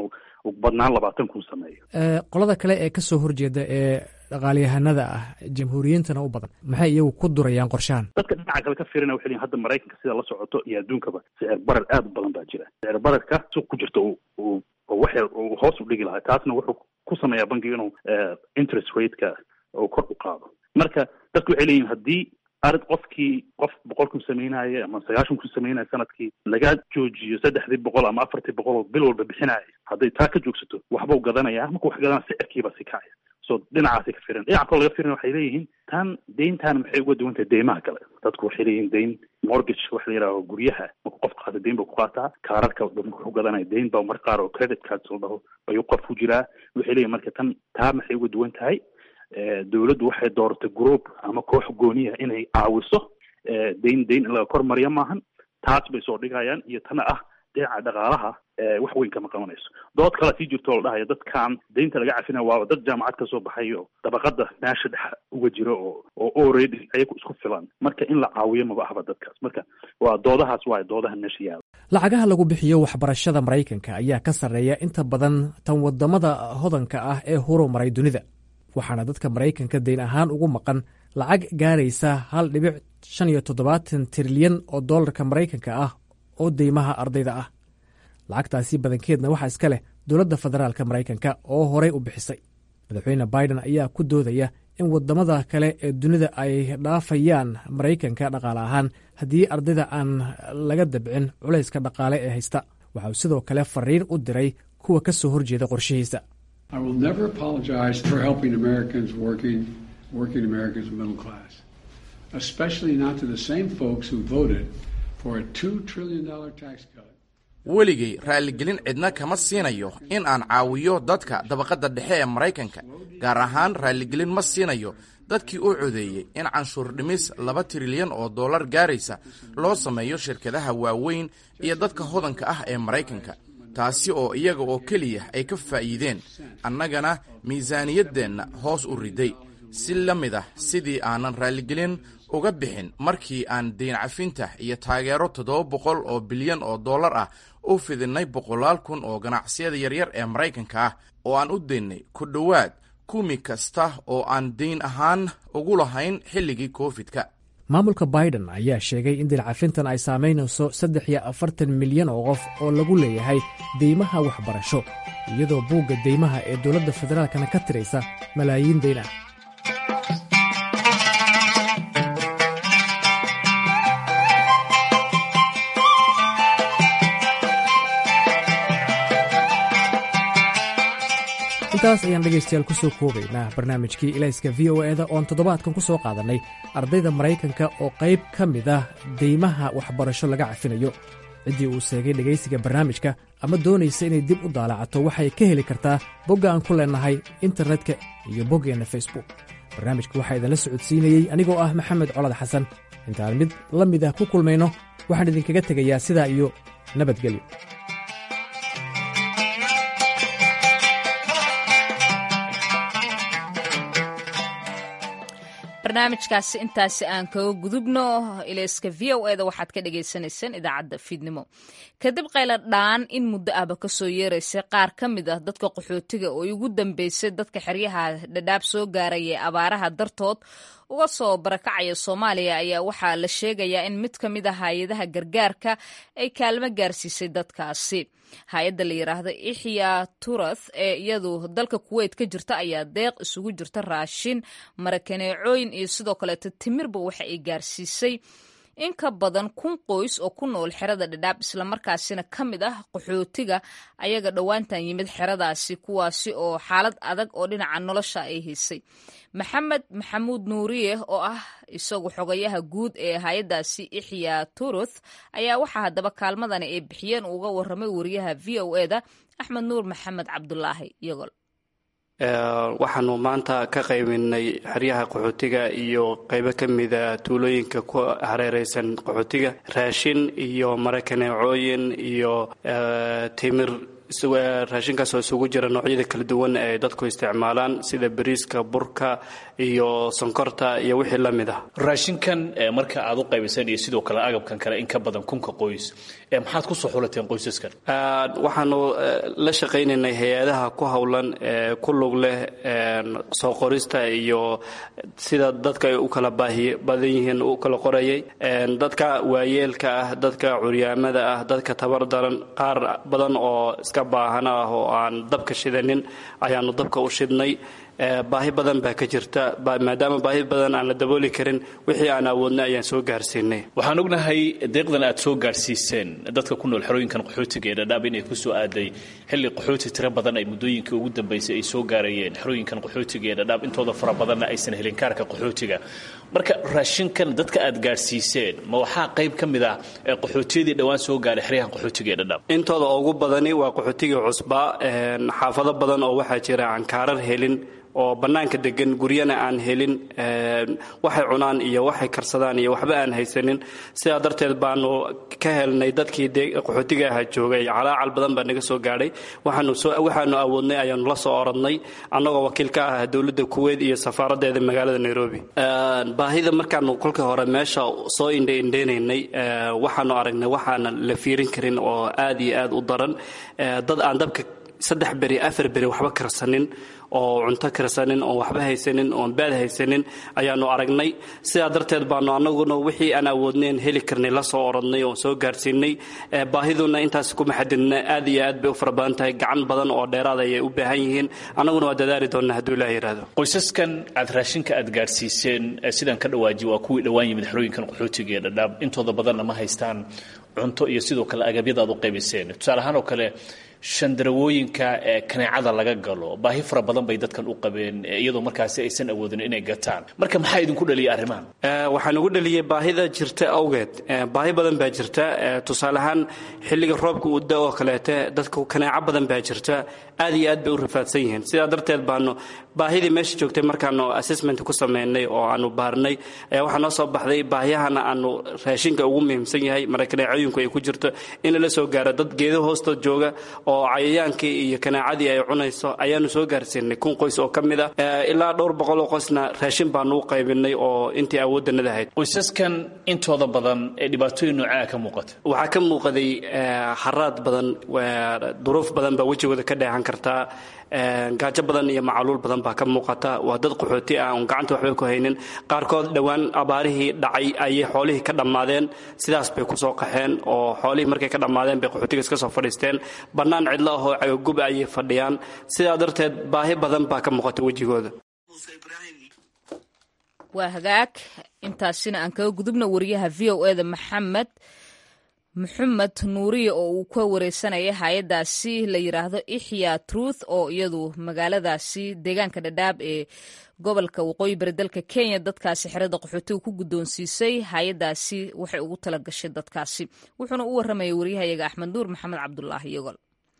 ugu badnaan labaatan kun sameeyo qolada kale ee kasoo horjeeda ee dhaqaalyahanada ah jamhuuriyiintana u badan maxay iyagu ku durayaan qorshahan dadka dhinaca kale ka fiirina waxay leeyihin hadda maraykanka sida la socoto iyo adduunkaba sicir barar aad u badan baa jira sicir bararka suuq ku jirta uu wax yar uu hoos u dhigi lahaa taasna wuxuu ku sameeyaa bankiga inuu interest rateka uu kor u qaado marka dadku waxay leeyihin haddii arid qofkii qof boqol kun sameynaya ama sagaashan kun sameynaya sanadkii laga joojiyo saddexdii boqol ama afartii boqol oo bil walba bixinaya hadday taa ka joogsato waxbuu gadanayaa markuu wax gadana sicirkiiba si kacaya so dhinacaasay ka firan dhinaca kaloo laga firin waxay leeyihiin tan deyntan maxay uga duwan tahay deymaha kale dadku waxay leeyihiin deyn mortgage waxa la yidhaho guryaha markuu qof qaata deyn buu ku qaataa kaararka wuxuu gadanaya deyn baa mar qaar oo credit cards la dhaho ayuu qof ku jiraa waxay leeyihin marka tan taa maxay uga duwan tahay dowladdu waxay dooratay group ama koox gooniya inay caawiso deyn deyn in laga kor mariya maahan taas bay soo dhigayaan iyo tana ah dhinaca dhaqaalaha wax weyn kama qabanayso dood kale sii jirto oo la dhahayo dadkan deynta laga cafinaya waaba dad jaamacad kasoo baxay oo dabaqada meesha dhex uga jiro oo oo already ayagu isku filan marka in la caawiyo maba ahba dadkaas marka waa doodahaas waayo doodaha meesha yaala lacagaha lagu bixiyo waxbarashada maraykanka ayaa ka sarreeya inta badan tan wadamada hodanka ah ee horumaray dunida waxaana dadka maraykanka deyn ahaan ugu maqan lacag gaaraysa hal dhibic shan iyo toddobaatan trilyan oo dollarka maraykanka ah oo deymaha ardayda ah lacagtaasi badankeedna waxaa iska leh dowladda federaalka maraykanka oo horey u bixisay madaxweyne biden ayaa ku doodaya in wadamada kale ee dunida ay dhaafayaan maraykanka dhaqaale ahaan haddii ardayda aan laga dabcin culayska dhaqaale ee haysta waxa uu sidoo kale fariin u diray kuwa ka soo horjeeda qorshihiisa I will never apologize for helping Americans working, working Americans middle class, especially not to the same folks who voted for a $2 trillion tax cut. weligay raalligelin cidna kama siinayo in aan caawiyo dadka dabaqadda dhexe ee maraykanka gaar ahaan raalligelin ma siinayo dadkii u codeeyey in canshuur dhimis laba trilyan oo dollar gaaraysa loo sameeyo shirkadaha waaweyn iyo dadka hodanka ah ee maraykanka taasi oo iyaga oo keliya ay ka faa'iideen annagana miisaaniyaddeenna hoos u riday si la mid ah sidii aanan raalligelin uga bixin markii aan deyn cafinta iyo taageero toddoba boqol oo bilyan oo dollar ah u fidinnay boqolaal kun oo ganacsiyada yaryar ee maraykanka ah oo aan u daynnay ku dhowaad kumi kasta oo aan deyn ahaan ugu lahayn xilligii koofidka maamulka biden ayaa sheegay in dilcafintan ay saamaynayso saddex iyo afartan milyan oo qof oo lagu leeyahay deymaha waxbarasho iyadoo buugga deymaha ee dowladda federaalkana ka tiraysa malaayiin deyn ah intaas ayaan dhegaystayaal ku soo koobaynaa barnaamijkii ilayska v o eda oon toddobaadkan ku soo qaadannay ardayda maraykanka oo qayb ka mid ah deymaha waxbarasho laga cafinayo ciddii uu seegay dhegaysiga barnaamijka ama doonaysa inay dib u daalacato waxay ka heli kartaa bogga aan ku leennahay internetka iyo boggeenna facebook barnaamijka waxaa idinla socodsiinayey anigoo ah maxamed colad xasan intaan mid la mid ah ku kulmayno waxaan idinkaga tegayaa sidaa iyo nabadgelyo barnaamijkaasi intaasi aan kaga gudubno ilayska v o eda waxaad ka dhagaysanayseen idaacadda fiidnimo kadib qayla dhaan in muddo ahba kasoo yeeraysay qaar ka mid ah dadka qaxootiga oo ugu dambeysay dadka xeryaha dhadhaab soo gaaraya ee abaaraha dartood uga soo barakacaya soomaaliya ayaa waxaa la sheegayaa in mid ka mid ah hay-adaha gargaarka ay kaalmo gaarsiisay dadkaasi hay-adda la yidhaahdo ixya turath ee iyadu dalka kuweyt ka jirta ayaa deeq isugu jirta raashin marakaneecooyin iyo sidoo kaleeto timirba waxa ay gaarsiisay in ka badan kun qoys oo ku nool xerada dhadhaab islamarkaasina ka mid ah qaxootiga ayaga dhowaantan yimid xeradaasi kuwaasi oo xaalad adag oo dhinaca nolosha ay haysay maxamed maxamuud nuuriye oo ah isagu xogayaha guud ee hay-addaasi ixya turuth ayaa waxaa haddaba kaalmadani ay bixiyeen uga waramay wariyaha v o eda axmed nuur maxamed cabdulaahi yogol waxaanu maanta ka qaybinay xeryaha qaxootiga iyo qaybo ka mida tuulooyinka ku hareereysan qaxootiga raashin iyo marakaneecooyin iyo timir raashinkaasoo isugu jira noocyada kala duwan ee dadku isticmaalaan sida bariiska burka iyo sonkorta iyo wixii la mid ah raashinkan marka aad u qaybiseen iyo sidoo kale agabkan kale in ka badan kunka qoys maxaad ku soo xulateen qoysaskan waxaanu la shaqaynaynay hay-adaha ku howlan ku lug leh soo qorista iyo sida dadka ay u kala baahiy badan yihiin u kala qorayay dadka waayeelka ah dadka curyaamada ah dadka tabar daran qaar badan oo iska baahana ah oo aan dabka shidanin ayaanu dabka u shidnay baahi badan baa ka jirta maadaama baahi badan aan la dabooli karin wixii aan awoodnay ayaan soo gaarsiinay waxaan ognahay deeqdan aad soo gaarsiiseen dadka ku nool xerooyinkan qaxootiga ee dhadhaab inay ku soo aaday xilli qaxooti tiro badan ay muddooyinkii ugu dambaysay ay soo gaarayeen xerooyinkan qaxootiga ee dhadhaab intooda fara badanna aysan helin kaarka qaxootiga marka raashinkan dadka aad gaarsiiseen ma waxaa qayb ka mid ah qaxootiyadii dhowaan soo gaaray xeryahan qaxootiga ee dhadhaab intooda ugu badani waa qaxootigii cusbaa xaafado badan oo waxaa jira aan kaarar helin oo bannaanka degan guryana aan helin waxay cunaan iyo waxay karsadaan iyo waxba aan haysanin sidaa darteed baanu ka helnay dadkii qaxootiga ahaa joogay calaacal badan baa naga soo gaadhay waxaanu awoodnay ayaanu la soo oradnay annagoo wakiil ka ah dowladda kuweyt iyo safaaradeeda magaalada nairobi baahida markaanu kolkii hore meesha soo indhaindhaynaynay waxaanu aragnay waxaana la fiirin karin oo aad iyo aad u daran dad aan dabka saddex beri afar beri waxba karsanin oo cunto karsanin oon waxba haysanin oon baad haysanin ayaanu aragnay sidaa darteed baanu annaguna wixii aan awoodnayn heli karnay la soo oradnay oon soo gaarsiinay baahiduna intaas kuma xadidna aad iyo aad bay u fara badan tahay gacan badan oo dheeraad ayay u baahan yihiin annaguna waa dadaali doonnaa hadduu ilaah yidhaahdo qoysaskan aad raashinka aad gaarsiiseen sidaan ka dhawaaji waa kuwii dhowaan yimid xerooyinkan qaxootiga ee dhadhaab intooda badanna ma haystaan cunto iyo sidoo kale agabyada aad u qaybiseen tusaale ahaan oo kale shandarawooyinka ee kaneecada laga galo baahi fara badan bay dadkan u qabeen iyadoo markaasi aysan awoodin inay gataan marka maxaa idinku dhaliyay arrimahan waxaan ugu dhaliyey baahida jirta awgeed baahi badan baa jirta tusaale ahaan xilliga roobka uu da oo kaleete dadku kaneeco badan baa jirta aad iyo aad bay u rafaadsan yihiin sidaa darteed baanu baahidii meesha joogtay markaanu assessment ku sameynay oo aanu baarnay ayaa waxaa noo soo baxday baahiyahana aanu raashinka ugu muhiimsan yahay mara kaneecooyinku ay ku jirto in lala soo gaaro dad geedo hoostood jooga oo cayayaankii iyo kanaacadii ay cunayso ayaanu soo gaarsiinay kun qoys oo ka mid ah ilaa dhowr boqol oo qoysna raashin baanu u qaybinay oo intii awooddanada ahayd qoysaskan intooda badan ee dhibaatooyin noocaa ka muuqata waxaa ka muuqaday haraad badan duruuf badan baa wejigooda ka dheehan kartaa gaajo badan iyo macaluul badan baa ka muuqata waa dad qaxooti ah oon gacanta waxba ku haynin qaarkood dhowaan abaarihii dhacay ayay xoolihii ka dhammaadeen sidaas bay kusoo qaxeen oo xoolihii markay ka dhammaadeen bay qaxootiga iska soo fadhiisteen bannaan cidlo ahoo cagagub ayay fadhiyaan sidaa darteed baahi badan baa ka muuqata wejigooda waa hagaag intaasina aan kaga gudubna wariyaha v o eda maxamed maxamed nuuriye oo uu ka wareysanaya hay-adaasi la yiraahdo ixya truth oo iyadu magaaladaasi deegaanka dhadhaab ee gobolka waqooyi bari dalka kenya dadkaasi xerada qaxootiga ku guddoonsiisay hay-adaasi waxay ugu tala gashay dadkaasi wuxuuna u warramayay waryahayaga axmed nuur maxamed cabdulaahi yogol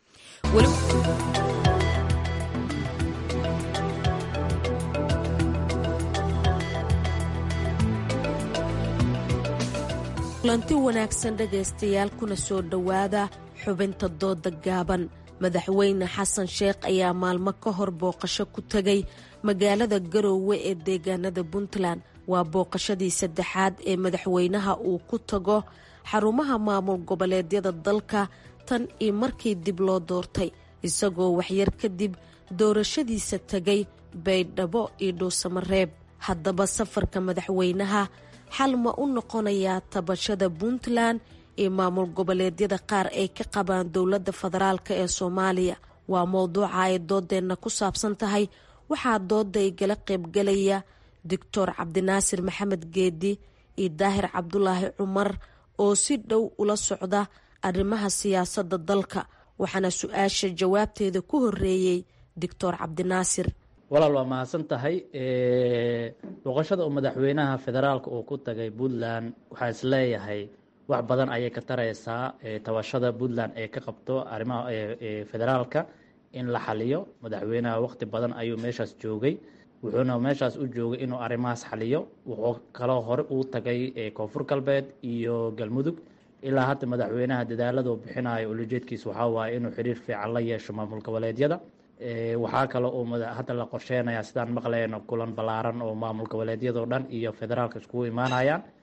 kulanti wanaagsan dhegaystayaal kuna soo dhowaada xubinta dooda gaaban madaxweyne xasan sheekh ayaa maalmo ka hor booqasho ku tegay magaalada garoowe ee deegaanada puntland waa booqashadii saddexaad ee madaxweynaha uu ku tago xarumaha maamul goboleedyada dalka tan iyo markii dib loo doortay isagoo waxyar kadib doorashadiisa tegay baydhabo iyo dhuusamareeb haddaba safarka madaxweynaha xal ma u noqonayaa tabashada puntland iyo maamul goboleedyada qaar ay ka qabaan dowladda federaalk ee soomaaliya waa mowduuca ay doodeenna ku saabsan tahay waxaa dooda igala qaybgalaya doctor cabdinaasir maxamed geedi iyo daahir cabdulaahi cumar oo si dhow ula socda arrimaha siyaasadda dalka waxaana su-aasha jawaabteeda ku horeeyey doctor cabdinaasir walaal waa mahadsan tahay booqashada uu madaxweynaha federaalka uu ku tagay puntland waxaa is leeyahay wax badan ayay ka taraysaa tabashada puntland ee ka qabto arrimaha federaalka in la xaliyo madaxweynaha waqti badan ayuu meeshaas joogay wuxuuna meeshaas u joogay inuu arrimahaas xaliyo wuxuu kaloo hore uu tagay koonfur galbeed iyo galmudug ilaa hadda madaxweynaha dadaalada uu bixinayo ulajeedkiisa waxaa waaye inuu xiriir fiican la yeesho maamul goboleedyada waxaa kale uu hadda la qorsheynayaa sidaan maqlayno kulan ballaaran oo maamul goboleedyadoo dhan iyo federaalka iskugu imaanayaan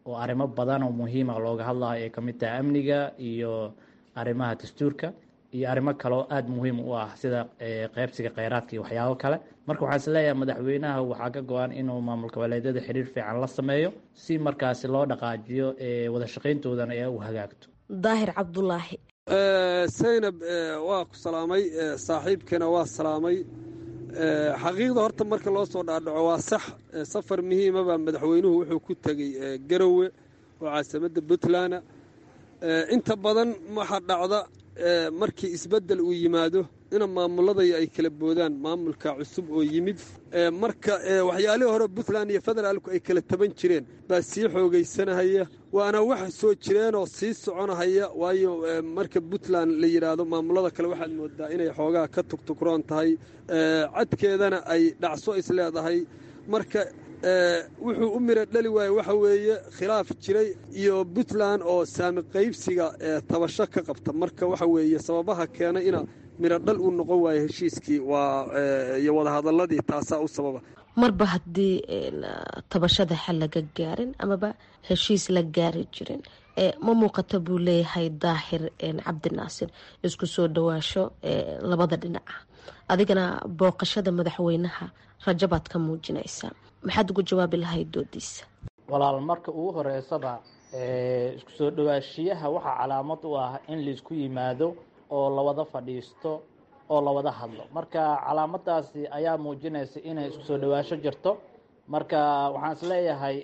oo arrimo badan oo muhiima looga hadlayo ay kamid tahay amniga iyo arrimaha dastuurka iyo arrimo kaleo aada muhiim u ah sida qeybsiga kheyraadka iyo waxyaabo kale marka waxaan is leeyahay madaxweynaha waxaa ka go-an inuu maamul goboleedyada xiriir fiican la sameeyo si markaasi loo dhaqaajiyo wada shaqayntoodana ee u hagaagto daahir cabdulaahi saynab waa ku salaamay saaxiibkana waa salaamay xaqiiqda horta marka loo soo dhaadhaco waa sax safar muhiimaba madaxweynuhu wuxuu ku tegey garowe oo caasimadda puntland inta badan waxaa dhacda markii isbeddel uu yimaado ina maamuladaya ay kala boodaan maamulka cusub oo yimid marka waxyaalihii hore puntland iyo federaalku ay kala taban jireen baa sii xoogaysanahaya waana wax soo jireenoo sii soconahaya waayo marka puntland la yidhaahdo maamulada kale waxaad moodaa inay xoogaa ka tugtugroon tahay cadkeedana ay dhacso isleedahay marka wuxuu u mira dhali waaye waxa weeye khilaaf jiray iyo puntland oo saami qaybsiga tabasho ka qabta marka waxa weeye sababaha keena ina miro dhal uu noqon waayo heshiiskii waa iyo wadahadaladii taasaa u sababa marba haddii tabashada xal laga gaarin amaba heshiis la gaari jirin ma muuqata buu leeyahay daahir cabdinaasir isku soo dhawaasho labada dhinaca adigana booqashada madaxweynaha rajabaad ka muujinaysaa maxaad ugu jawaabi lahayd doodiisa walaal marka ugu horeysaba isku soo dhawaashiyaha waxaa calaamad u ah in laisku yimaado oo lawada fadhiisto oo lawada hadlo marka calaamadaasi ayaa muujinaysa inay isku soo dhawaasho jirto marka waxaan is leeyahay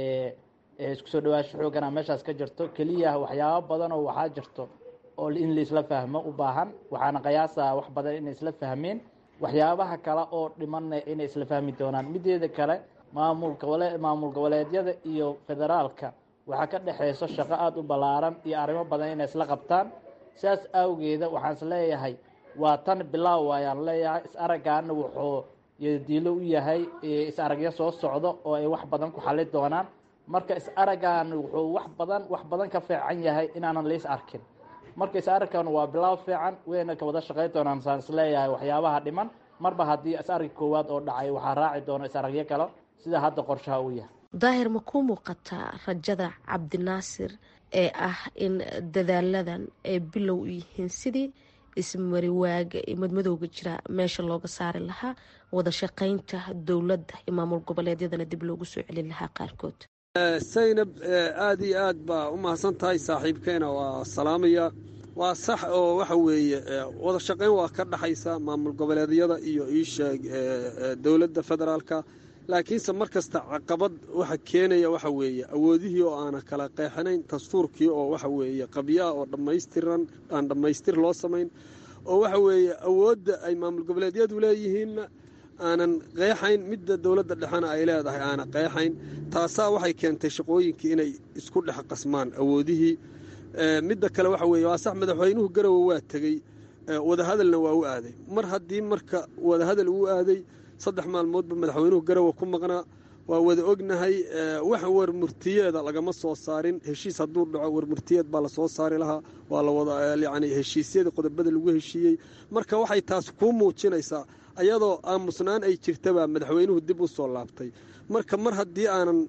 isku soo dhawaasho xoogana meeshaas ka jirto keliya waxyaabo badan oo waxaa jirto oo in laisla fahmo u baahan waxaana qiyaasaa wax badan inay isla fahmeen waxyaabaha kale oo dhimanna inay isla fahmi doonaan mideeda kale maamul gobole maamul goboleedyada iyo federaalka waxaa ka dhexeyso shaqo aada u ballaaran iyo arrimo badan inay isla qabtaan sidaas awgeeda waxaan is leeyahay waa tan bilaaw ayaan leeyahay is araggaana wuxuu diilo u yahay is aragyo soo socdo oo ay wax badan ku xali doonaan marka is araggan wuxuu wax badan wax badan ka fiican yahay inaanan lais arkin marka is aragkan waa bilaaw fiican wayna ka wada shaqayn doonaan saan is leeyahay waxyaabaha dhiman marba haddii is arag koowaad oo dhacay waxaa raaci doona is aragyo kale sida hadda qorshaha uu yahay daahir ma ku muuqataa rajada cabdinaasir ee ah in dadaaladan ay bilow u yihiin sidii ismariwaaga iyo madmadowga jira meesha looga saari lahaa wada shaqaynta dowladda iyo maamul goboleedyadana dib loogu soo celin lahaa qaarkood saynab aada iyo aad baa u mahadsan tahay saaxiibkeena waa salaamaya waa sax oo waxa weeye wada shaqayn waa ka dhaxaysa maamul goboleedyada iyo iisheeg dowladda federaalka laakiinse mar kasta caqabad waxa keenaya waxa weeye awoodihii oo aana kala qeexanayn dastuurkii oo waxa weeye qabyaha oo dhammaystiran aan dhammaystir loo samayn oo waxa weeye awoodda ay maamul goboleedyadu leeyihiinna aanan qeexayn midda dowladda dhexena ay leedahay aana qeexayn taasaa waxay keentay shaqooyinkii inay isku dhex qasmaan awoodihii midda kale waxa weeye waa sax madaxweynuhu garowe waa tegey wadahadalna waa u aaday mar haddii marka wadahadal uu aaday saddex maalmoodba madaxweynuhu garowe ku maqnaa waa wada ognahay wax warmurtiyeeda lagama soo saarin heshiis hadduu dhaco warmurtiyeed baa lasoo saari lahaa waa lawada yani heshiisyada qodobada lagu heshiiyey marka waxay taas kuu muujinaysaa ayadoo aamusnaan ay jirtabaa madaxweynuhu dib u soo laabtay marka mar haddii aanan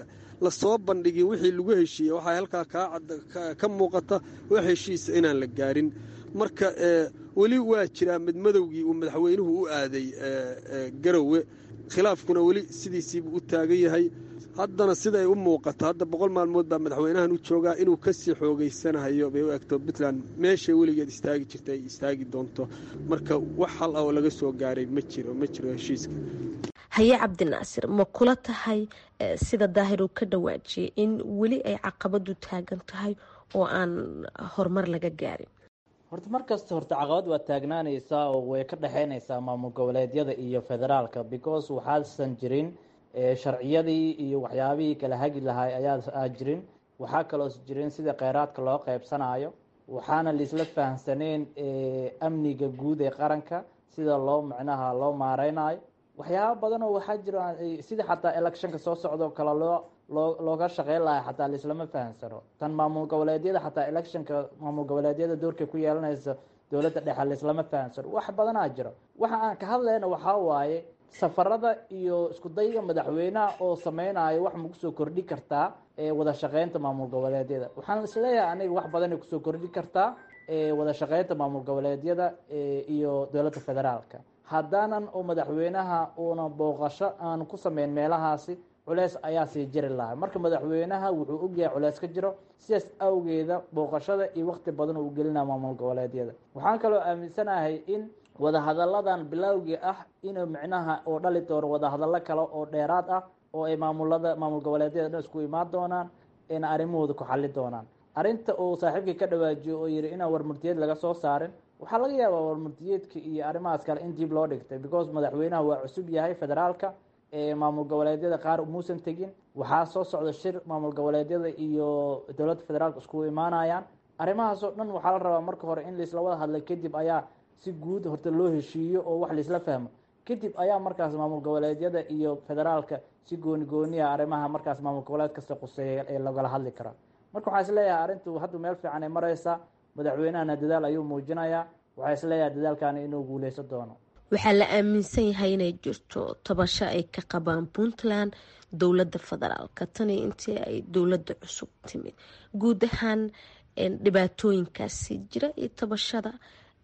lasoo bandhigin wixii lagu heshiiyey waxaa halkaa ka muuqata wax heshiisa inaan la gaarin marka weli waa jiraa midmadowgii uu madaxweynuhu u aaday garowe khilaafkuna weli sidiisiibuu u taagan yahay haddana siday u muuqato hadda boqol maalmood baa madaxweynahan u joogaa inuu kasii xoogeysanahayo bay u egto puntland meeshay weligeed istaagi jirta ay istaagi doonto marka wax hal ah oo laga soo gaaray ma jiro ma jiro heshiiska haye cabdinaasir ma kula tahay sida daahir uu ka dhawaajiyay in weli ay caqabadu taagan tahay oo aan horumar laga gaarin horta mar kasta horta caqabad waa taagnaanaysaa oo way ka dhexeynaysaa maamul goboleedyada iyo federaalka because waxaasan jirin sharciyadii iyo waxyaabihii kala hagi lahay ayaa jirin waxaa kaloos jirin sida kheyraadka loo qeybsanayo waxaana laisla fahamsaneen amniga guud ee qaranka sida loo micnaha loo maareynayo waxyaaba badan oo waxaa jira sida xataa electionka soo socdoo kale loo loo looga shaqeyn lahay xataa laislama fahamsano tan maamul goboleedyada xataa electionka maamul goboleedyada doorkay ku yeelanaysa dowladda dhexe laislama fahamsano wax badanaa jiro waxa aan ka hadlayna waxaa waaye safarada iyo isku dayga madaxweynaha oo sameynayo wax ma kusoo kordhi kartaa wada shaqeynta maamul goboleedyada waxaan isleeyahay aniga wax badanay kusoo kordhi kartaa wada shaqeynta maamul goboleedyada iyo dowladda federaalka haddaanan oo madaxweynaha uuna booqasho aan ku sameyn meelahaasi culeys ayaa sii jiri lahaa marka madaxweynaha wuxuu ogyahay culeys ka jiro sidaas awgeeda booqashada iyo waqti badan uu gelinaa maamul goboleedyada waxaan kaloo aaminsanahay in wadahadalladan bilowgii ah inuu micnaha oo dhali doono wadahadallo kale oo dheeraad ah oo ay maamulada maamul goboleedyada dhan isku imaan doonaan ayna arrimahooda ku xali doonaan arrinta uu saaxiibkii ka dhawaajiyo oo yihi inaan warmurtiyeed laga soo saarin waxaa laga yaabaa warmurtiyeedka iyo arrimahaas kale in dib loo dhigtay because madaxweynaha waa cusub yahay federaalka maamul goboleedyada qaar muusan tegin waxaa soo socda shir maamul goboleedyada iyo dowladda federaalka iskugu imaanayaan arrimahaas oo dhan waxaa la rabaa marka hore in laisla wada hadlay kadib ayaa si guud horta loo heshiiyo oo wax laisla fahmo kadib ayaa markaas maamul goboleedyada iyo federaalka si gooni gooniya arrimaha markaas maamul goboleed kasta quseeya ee lagala hadli karaa marka waxaa isleeyahay arrintu hadda meel fiican ay mareysaa madaxweynahana dadaal ayuu muujinayaa waxaa isleeyahay dadaalkani inuu guuleysan doono waxaa la aaminsan yahay inay jirto tabasho ay ka qabaan puntland dowladda federaalka tani intii ay dowladda cusub timid guud ahaan dhibaatooyinkaasi jira iyo tabashada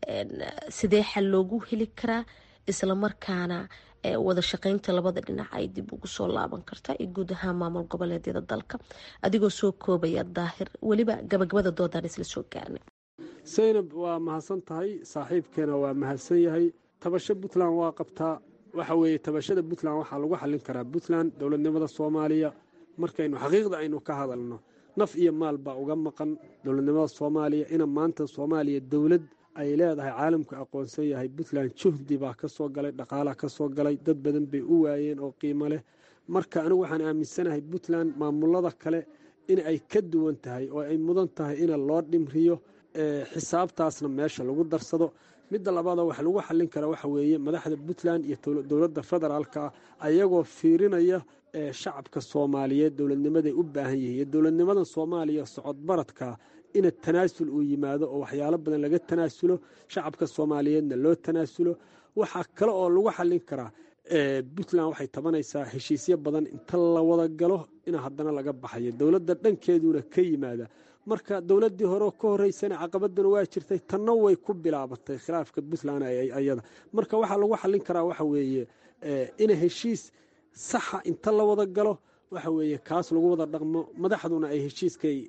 sidee xal loogu heli karaa islamarkaana wada shaqeynta labada dhinac ay dib ugu soo laaban kartaa iyo guud ahaan maamul goboleedyada dalka adigoo soo koobaya daahir weliba gabagabada doodaan isla soo gaarnay saynab waa mahadsan tahay saaxiibkeena waa mahadsan yahay tabasho puntland waa qabtaa waxa weeye tabashada puntland waxaa lagu xallin karaa puntland dowladnimada soomaaliya markaynu xaqiiqda aynu ka hadalno naf iyo maal baa uga maqan dowladnimada soomaaliya ina maanta soomaaliya dowlad ay leedahay caalamku aqoonsan yahay puntland juhdi baa ka soo galay dhaqaalaa ka soo galay dad badan bay u waayeen oo qiimo leh marka anigu waxaan aaminsanahay puntland maamulada kale in ay ka duwan tahay oo ay mudan tahay ina loo dhimriyo xisaabtaasna meesha lagu darsado midda labaada wax lagu xallin kara waxa weeye madaxda puntland iyo dowladda federaalka ayagoo fiirinaya shacabka soomaaliyeed dowladnimaday u baahan yihiin iyo dowladnimada soomaaliya socodbaradka ina tanaasul uu yimaado oo waxyaalo badan laga tanaasulo shacabka soomaaliyeedna loo tanaasulo waxaa kale oo lagu xallin karaa puntland waxay tabanaysaa heshiisyo badan inta la wada galo in haddana laga baxayo dowladda dhankeeduna ka yimaada marka dowladdii hore ka horeysana caqabadana waa jirtay tanna way ku bilaabatay khilaafka puntland ayada marka waxaa lagu xallin karaa waxa weeye ina heshiis saxa inta la wada galo waxa weeye kaas lagu wada dhaqmo madaxduna ay heshiiskay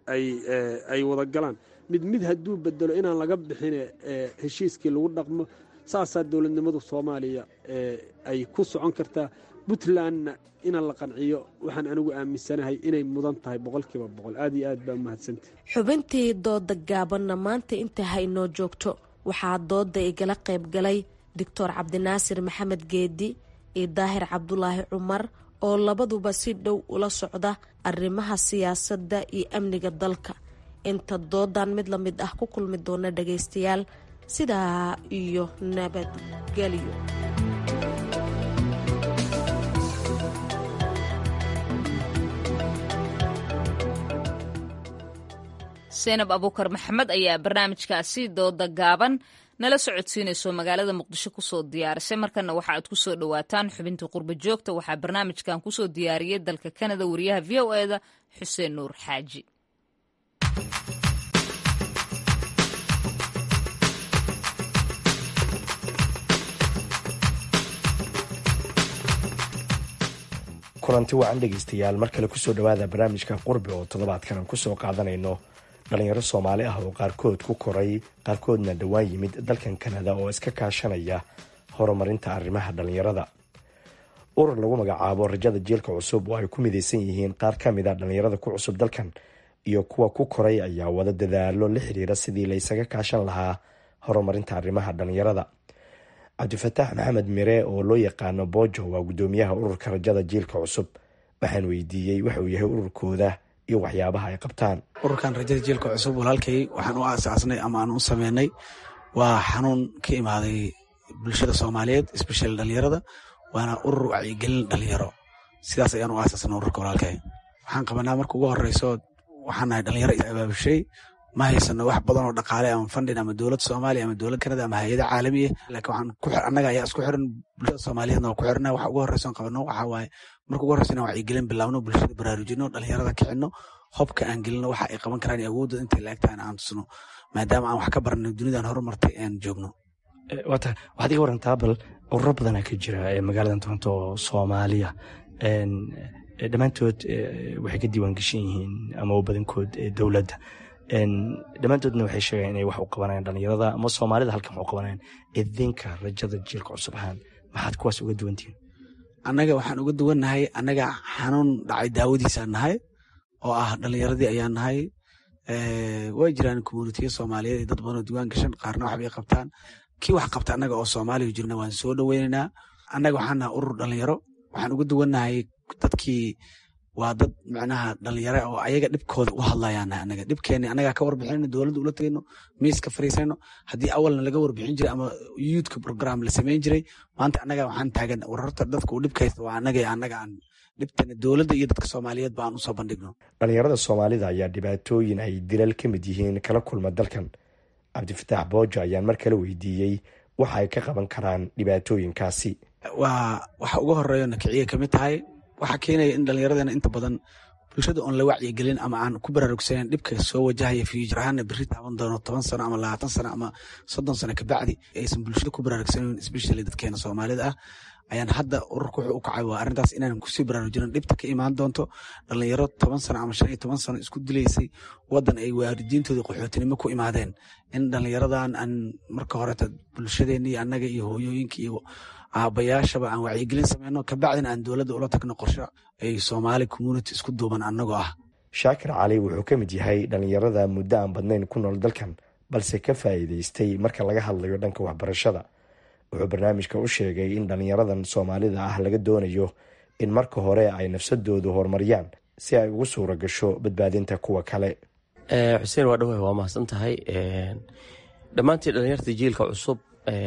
ay wada galaan mid mid hadduu bedelo inaan laga bixine heshiiskii lagu dhaqmo saasaa dowladnimadu soomaaliya ay ku socon kartaa puntlandna ina la qanciyo waxaan anigu aaminsanahay inay mudan tahay boqolkiiba boqol aad iyo aad baa umahadsantah xubintii dooda gaabanna maanta inta haynoo joogto waxaa dooda igala qayb galay doctor cabdinaasir maxamed geedi iyo daahir cabdulaahi cumar oo labaduba si dhow ula socda arrimaha siyaasadda iyo amniga dalka inta doodan mid la mid ah ku kulmi doona dhagaystayaal sidaa iyo nabadgelyo seenab abuukar maxamed ayaa barnaamijkaasi dooda gaaban nala socodsiinayso magaalada muqdisho kusoo diyaarisay markana waxa aad kusoo dhawaataan xubintii qurba joogta waxaa barnaamijkan kusoo diyaariyey dalka kanada wariyaha v o eda xuseen nuur xaaji kulanti wacan dhegaystayaal mar kale kusoo dhawaada barnaamijka qurbi oo toddobaadkan aan kusoo qaadanayno dhalinyaro soomaali ah oo qaarkood ku koray qaarkoodna dhowaan yimid dalkan kanada oo iska kaashanaya horumarinta arrimaha dhalinyarada urur lagu magacaabo rajada jiilka cusub oo ay ku midaysan yihiin qaar ka mid a dhalinyarada ku cusub dalkan iyo kuwa ku koray ayaa wada dadaalo la xiriira sidii laysaga kaashan lahaa horumarinta arrimaha dhalinyarada cabdifataax maxamed mire oo loo yaqaano bojo waa gudoomiyaha ururka rajada jiilka cusub waxaan weydiiyey waxa uu yahay ururkooda iyo waxyaabaha ay qabtaan ururkan rajada jiilka cusub walaalkay waxaan u aasaasnay ama aan u sameynay waa xanuun ka imaaday bulshada soomaaliyeed especial dhalinyarada waana urur wacyigelin dhalinyaro sidaas ayaan u aasaasnay ururka walaalkay waxaan qabanaa marka ugu horeyso waxaan nahay dhalinyaro is abaabushay ma haysano wax badan oo dhaqaale ama fundin ama dowlad soomaaliya ama dowlad kanada ama hay-ada caalamiya laakiin waxaan ku annaga ayaa isku xiran bulshada soomaaliyeedna waa ku xirna waxa ugu horreysan qabano waxaa waaye marka ugu horreysa inaan wacyigelin bilaabno bulshada baraarujino dhalinyarada kicino hobka aan gelino waxa ay qaban karaan iyo awoodda intay laagtaan aan tusno maadaama aan wax ka baranay dunidan horumartay aan joogno waata waxaad iga warantaa bal ururo badanaa ka jira magaaladan toronto oo soomaaliya dhammaantood waxay ka diiwaan geshan yihiin ama badankood dowladda dhammaantoodna waxay sheegaan inay wax u qabanayaan dhalinyarada ama soomaalida halkan wax u qabanayaan idinka rajada jiilka cusub ahaan maxaad kuwaas uga duwantihiin annaga waxaan uga duwannahay annaga xanuun dhacay daawadiisaan nahay oo ah dhalinyaradii ayaan nahay way jiraan communitiya soomaaliyeed iyo dad badanoo diiwaan gashan qaarna waxbay qabtaan kii wax qabta annaga oo soomaaliya jirna waan soo dhoweynaynaa annaga waxaan nahay urur dhalinyaro waxaan uga duwannahay dadkii waa dad macnaha dhalinyaro oo ayaga dhibkooda u hadlayaan nahay annaga dhibkeenni annagaa ka warbixinayno dowladda ula tegayno miiska fariisayno haddii awalna laga warbixin jiray ama youthka program la samayn jiray maanta annaga waxaan taagan wararta dadka uu dhibka haysta waa annaga annaga aan dhibtana dowladda iyo dadka soomaaliyeed ba aan usoo bandhigno dhalinyarada soomaalida ayaa dhibaatooyin ay dilal ka mid yihiin kala kulma dalkan cabdifataax boojo ayaan mar kale weydiiyey waxa ay ka qaban karaan dhibaatooyinkaasi waa waxa uga horeeyo nakiciya kamid tahay waxaa keenaya in dhallinyaradeenna inta badan bulshada oon la wacyigelin ama aan ku baraarugsaneyn dhibka soo wajahaya fiijir ahaana berri taaban doono toban sano ama labaatan sano ama soddon sano kabacdi aysan bulshada ku baraarugsaneyn especially dadkeena soomaalida ah ayaan hadda ururka wuxuu u kacay waa arrintaas inaan kusii baraarujino dhibta ka imaan doonto dhalinyaro toban sano ama shan iyo toban sano isku dilaysay waddan ay waalidiintooda qaxootinimo ku imaadeen in dhalinyaradan aan marka horeta bulshadeenna iyo annaga iyo hooyooyinka iyo aabayaashaba aan wacyigelin sameyno kabacdina aan dowladda ula tagno qorshe ay soomaali community isku duuban annagoo ah shaakir cali wuxuu ka mid yahay dhalinyarada muddo aan badnayn ku nool dalkan balse ka faa'iidaystay marka laga hadlayo dhanka waxbarashada wuxuu barnaamijka u sheegay in dhalinyaradan soomaalida ah laga doonayo in marka hore ay nafsadoodu horumariyaan si ay ugu suura gasho badbaadinta kuwa kale xuseen waa dhawahay waa mahadsan tahay dhammaantii dhalinyarta jiilka cusub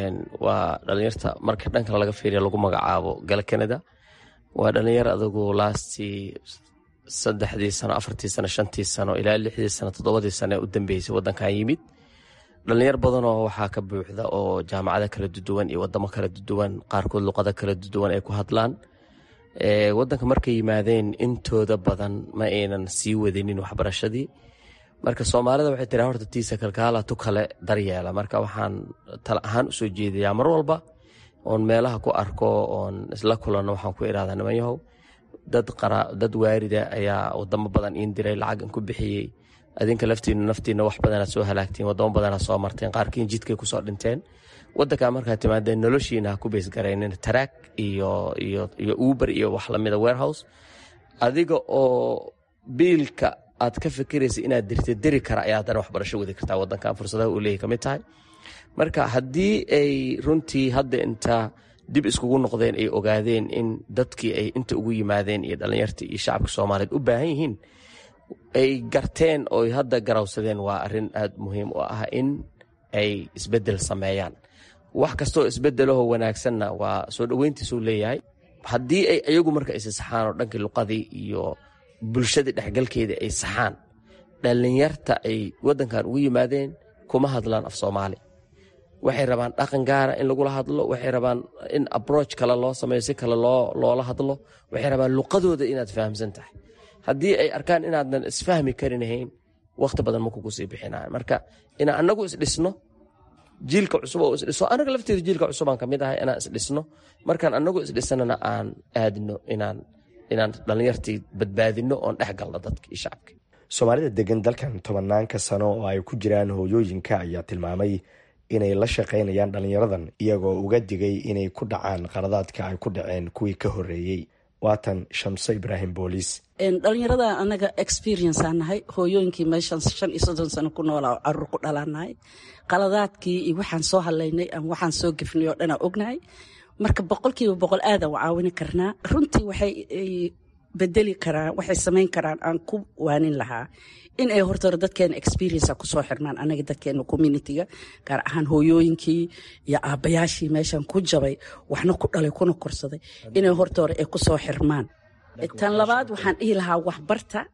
waa dhalinyarta marka dhanka laga fiiriya lagu magacaabo gala canada waa dhalinyar adagu laastii saddexdii sano afartii sano shantii sano ilaa lixdii sano toddobadii sano ee u dambeysay waddankan yimid dhalinyar badanoo waxaa ka buuxda oo jaamacada kala duduwan iyo wadamo kala duduwan qaarkood luqado kala duduwan ay ku hadlaan wadanka markay yimaadeen intooda badan ma aynan sii wadinin waxbarashadii marka soomaalida waxay tiraa horta tiisa kalkaala tu kale daryeela marka waxaan tala ahaan usoo jeedayaa mar walba oon meelaha ku arko oon isla kulanno waxaan ku idhahdaa nimanyahow dad waarida ayaa wadamo badan iin diray lacagan ku bixiyey adinka laftiinu naftiina wax badanaad soo halaagtiin wadamo badanaad soo marteen qaarkiin jidkay kusoo dhinteen wadankaa markaad timaadeen noloshiina ha ku beysgaraynin taraag iyo iyo uber iyo wax lamida warehouse adiga oo biilka aad ka fikiraysa inaad dirta deri kara ayaa haddana waxbarasho wadi kartaa wadankan fursadaha uu leeyahy kamid tahay marka haddii ay runtii hadda inta dib iskugu noqdeen ay ogaadeen in dadkii ay inta ugu yimaadeen iyo dhallinyarta iyo shacabka soomaaliyeed u baahan yihiin ay garteen oo hadda garawsadeen waa arin aad muhiim u ah in ay isbedel sameeyaan wax kastooo isbedelahoo wanaagsanna waa soo dhoweyntiisuu leeyahay haddii ay ayagu marka isi saxaan oo dhankii luqadii iyo bulshadii dhexgalkeeda ay saxaan dhallinyarta ay wadankan ugu yimaadeen kuma hadlaan af soomaali waxay rabaan dhaqan gaara in lagula hadlo waxay rabaan in abroach kale loo sameeyo si kale loola hadlo waxay rabaan luqadooda inaad fahamsan tahay haddii ay arkaan inaadan isfahmi karinahayn wakhti badan ma kugu sii bixinaan marka inaan anagu isdhisno jiilka cusub oo isdhiso anaga lafteeda jiilka cusubaan kamid ahay inaan isdhisno markaan anagu isdhisanana aan aadno inaan inaan dhallinyartii badbaadino oon dhex galno dadka iyo shacabka soomaalida degan dalkan tobanaanka sano oo ay ku jiraan hooyooyinka ayaa tilmaamay inay la shaqaynayaan dhalinyaradan iyagoo uga digay inay ku dhacaan qaladaadka ay ku dhaceen kuwii ka horeeyey waatan shamse ibraahim booliis dhalinyarada anaga experience aan nahay hooyooyinkii meeshan shan iyo soddon sano ku noolaa caruur ku dhalaanahay qaladaadkii iyo waxaan soo hadlaynay ama waxaan soo gefnay oo dhanaa ognahay marka boqolkiiba boqol aadaan caawini karnaa runtii waxay bedeli karaan waxay samayn karaan aan ku waanin lahaa in ay horta dadkeena experience kusoo xirmaan anaga dadkeena communitiga gaar ahaan hooyooyinkii iyo aabbayaashii meeshan ku jabay waxna ku dhalay kuna korsaday inay horta hore ay kusoo xirmaan tan labaad waxaan dhihi lahaa waxbarta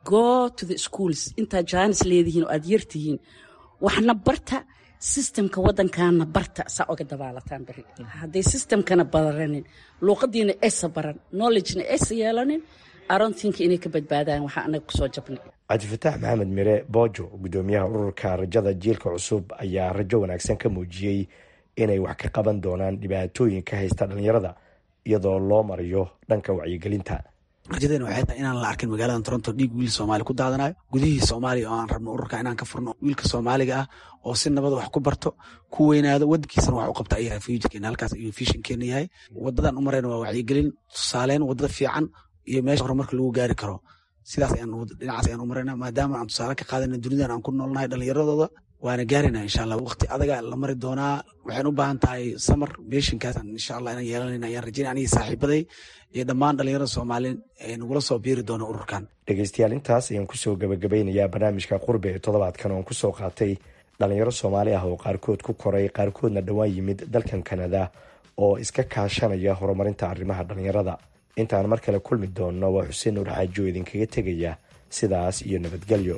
go to the schools intaad jaanis leedihiin oo aad yartihiin waxna barta sistemka waddankaana barta saa oga dabaalataan beri hadday sistemkana baranin luuqadiina aysa baran knowledgena aysa yeelanin arontinka inay ka badbaadaan waxaa anaga kusoo jabnay cabdifataax maxamed mire boojo gudoomiyaha ururka rajada jiilka cusub ayaa rajo wanaagsan ka muujiyey inay wax ka qaban doonaan dhibaatooyinka haysta dhallinyarada iyadoo loo marayo dhanka wacyigelinta rajadeena waxay tahay inaan la arkin magaalada toronto dhiig wiil soomaali ku daadanayo gudihii soomaaliya oo aan rabno ururka inaan ka furno wiilka soomaaliga ah oo si nabada wax ku barto ku weynaado wadankiisana wax u qabta ayaa futurkeena halkaas ayuu fishinkeena yahay wadadan u marayna waa wacyigelin tusaaleyn wadada fiican iyo meesha horumarka lagu gaari karo sidaas ayaan dhinacaas ayaan u marayna maadaama aan tusaale ka qaadana dunidan aan ku noolnahay dhallinyaradooda waana gaarayna insha allah waqti adaga la mari doonaa waxayna u baahan tahay samar beeshinkaas insha allah inaan yeelanayna ayaan rajaynaya anigii saaxiibaday iyo dhammaan dhallinyarada soomaaliyeed ee nagula soo biiri doona ururkan dhegeystayaal intaas ayaan kusoo gabagabeynayaa barnaamijka qurbe ee toddobaadkan oon kusoo qaatay dhalinyaro soomaali ah oo qaarkood ku koray qaarkoodna dhowaan yimid dalkan kanada oo iska kaashanaya horumarinta arrimaha dhallinyarada intaan mar kale kulmi doonno waa xuseen nuur xaaji oo idinkaga tegaya sidaas iyo nabadgelyo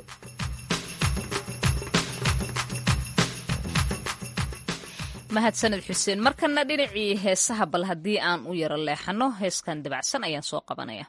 mahadsaned xuseen markana dhinacii heesaha bal haddii aan u yaro leexano heeskan dabacsan ayaan soo qabanaya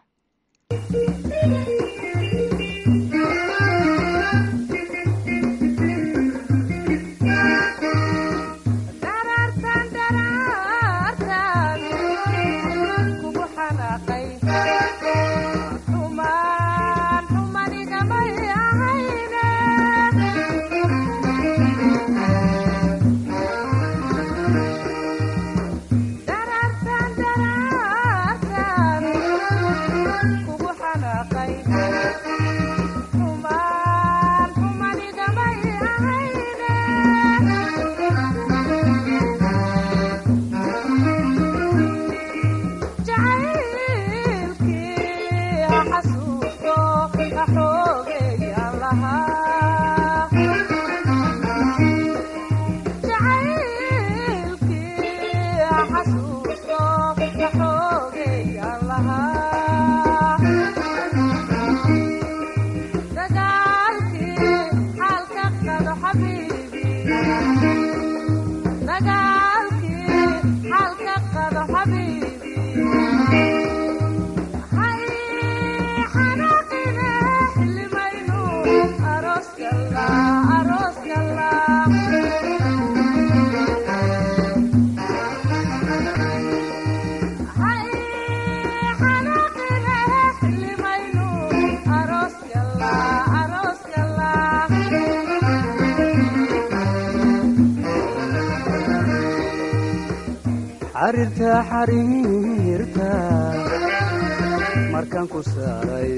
xariirta xariirta markaan ku saaray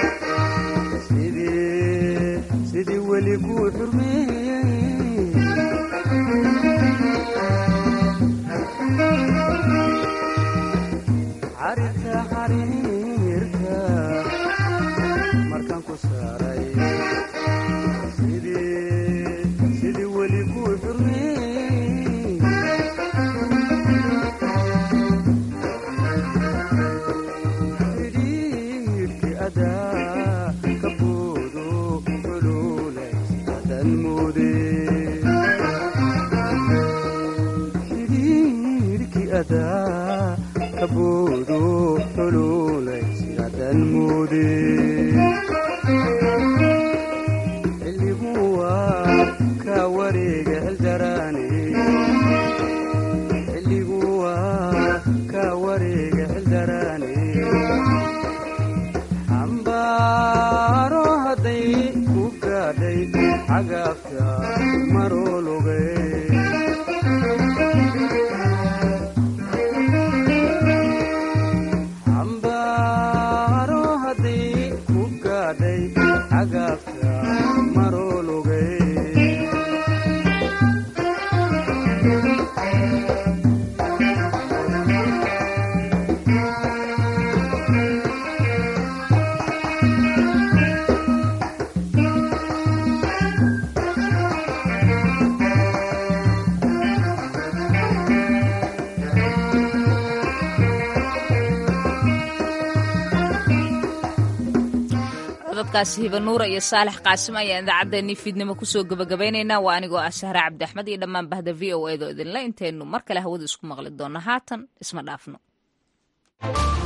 sidii weli kuu xurmeeyey xariirta xariirta markaan ku saaray sidii weli kuu xurmeeyey kaboodo xululay sidaadan moode xilligu waa ka wareega xildaraane xilligu waa ka wareega xildaraane xambaaro hadday ku gaadhay cagaafta maroologay cododkaasi hibanuura iyo saalex qaasim ayaan idaacaddeenii fiidnimo kusoo gebagabaynaynaa waa anigoo ah sahre cabdi axmed iyo dhammaan bahda v o edo idinle intaynu mar kale hawada isku maqli doonno haatan isma dhaafno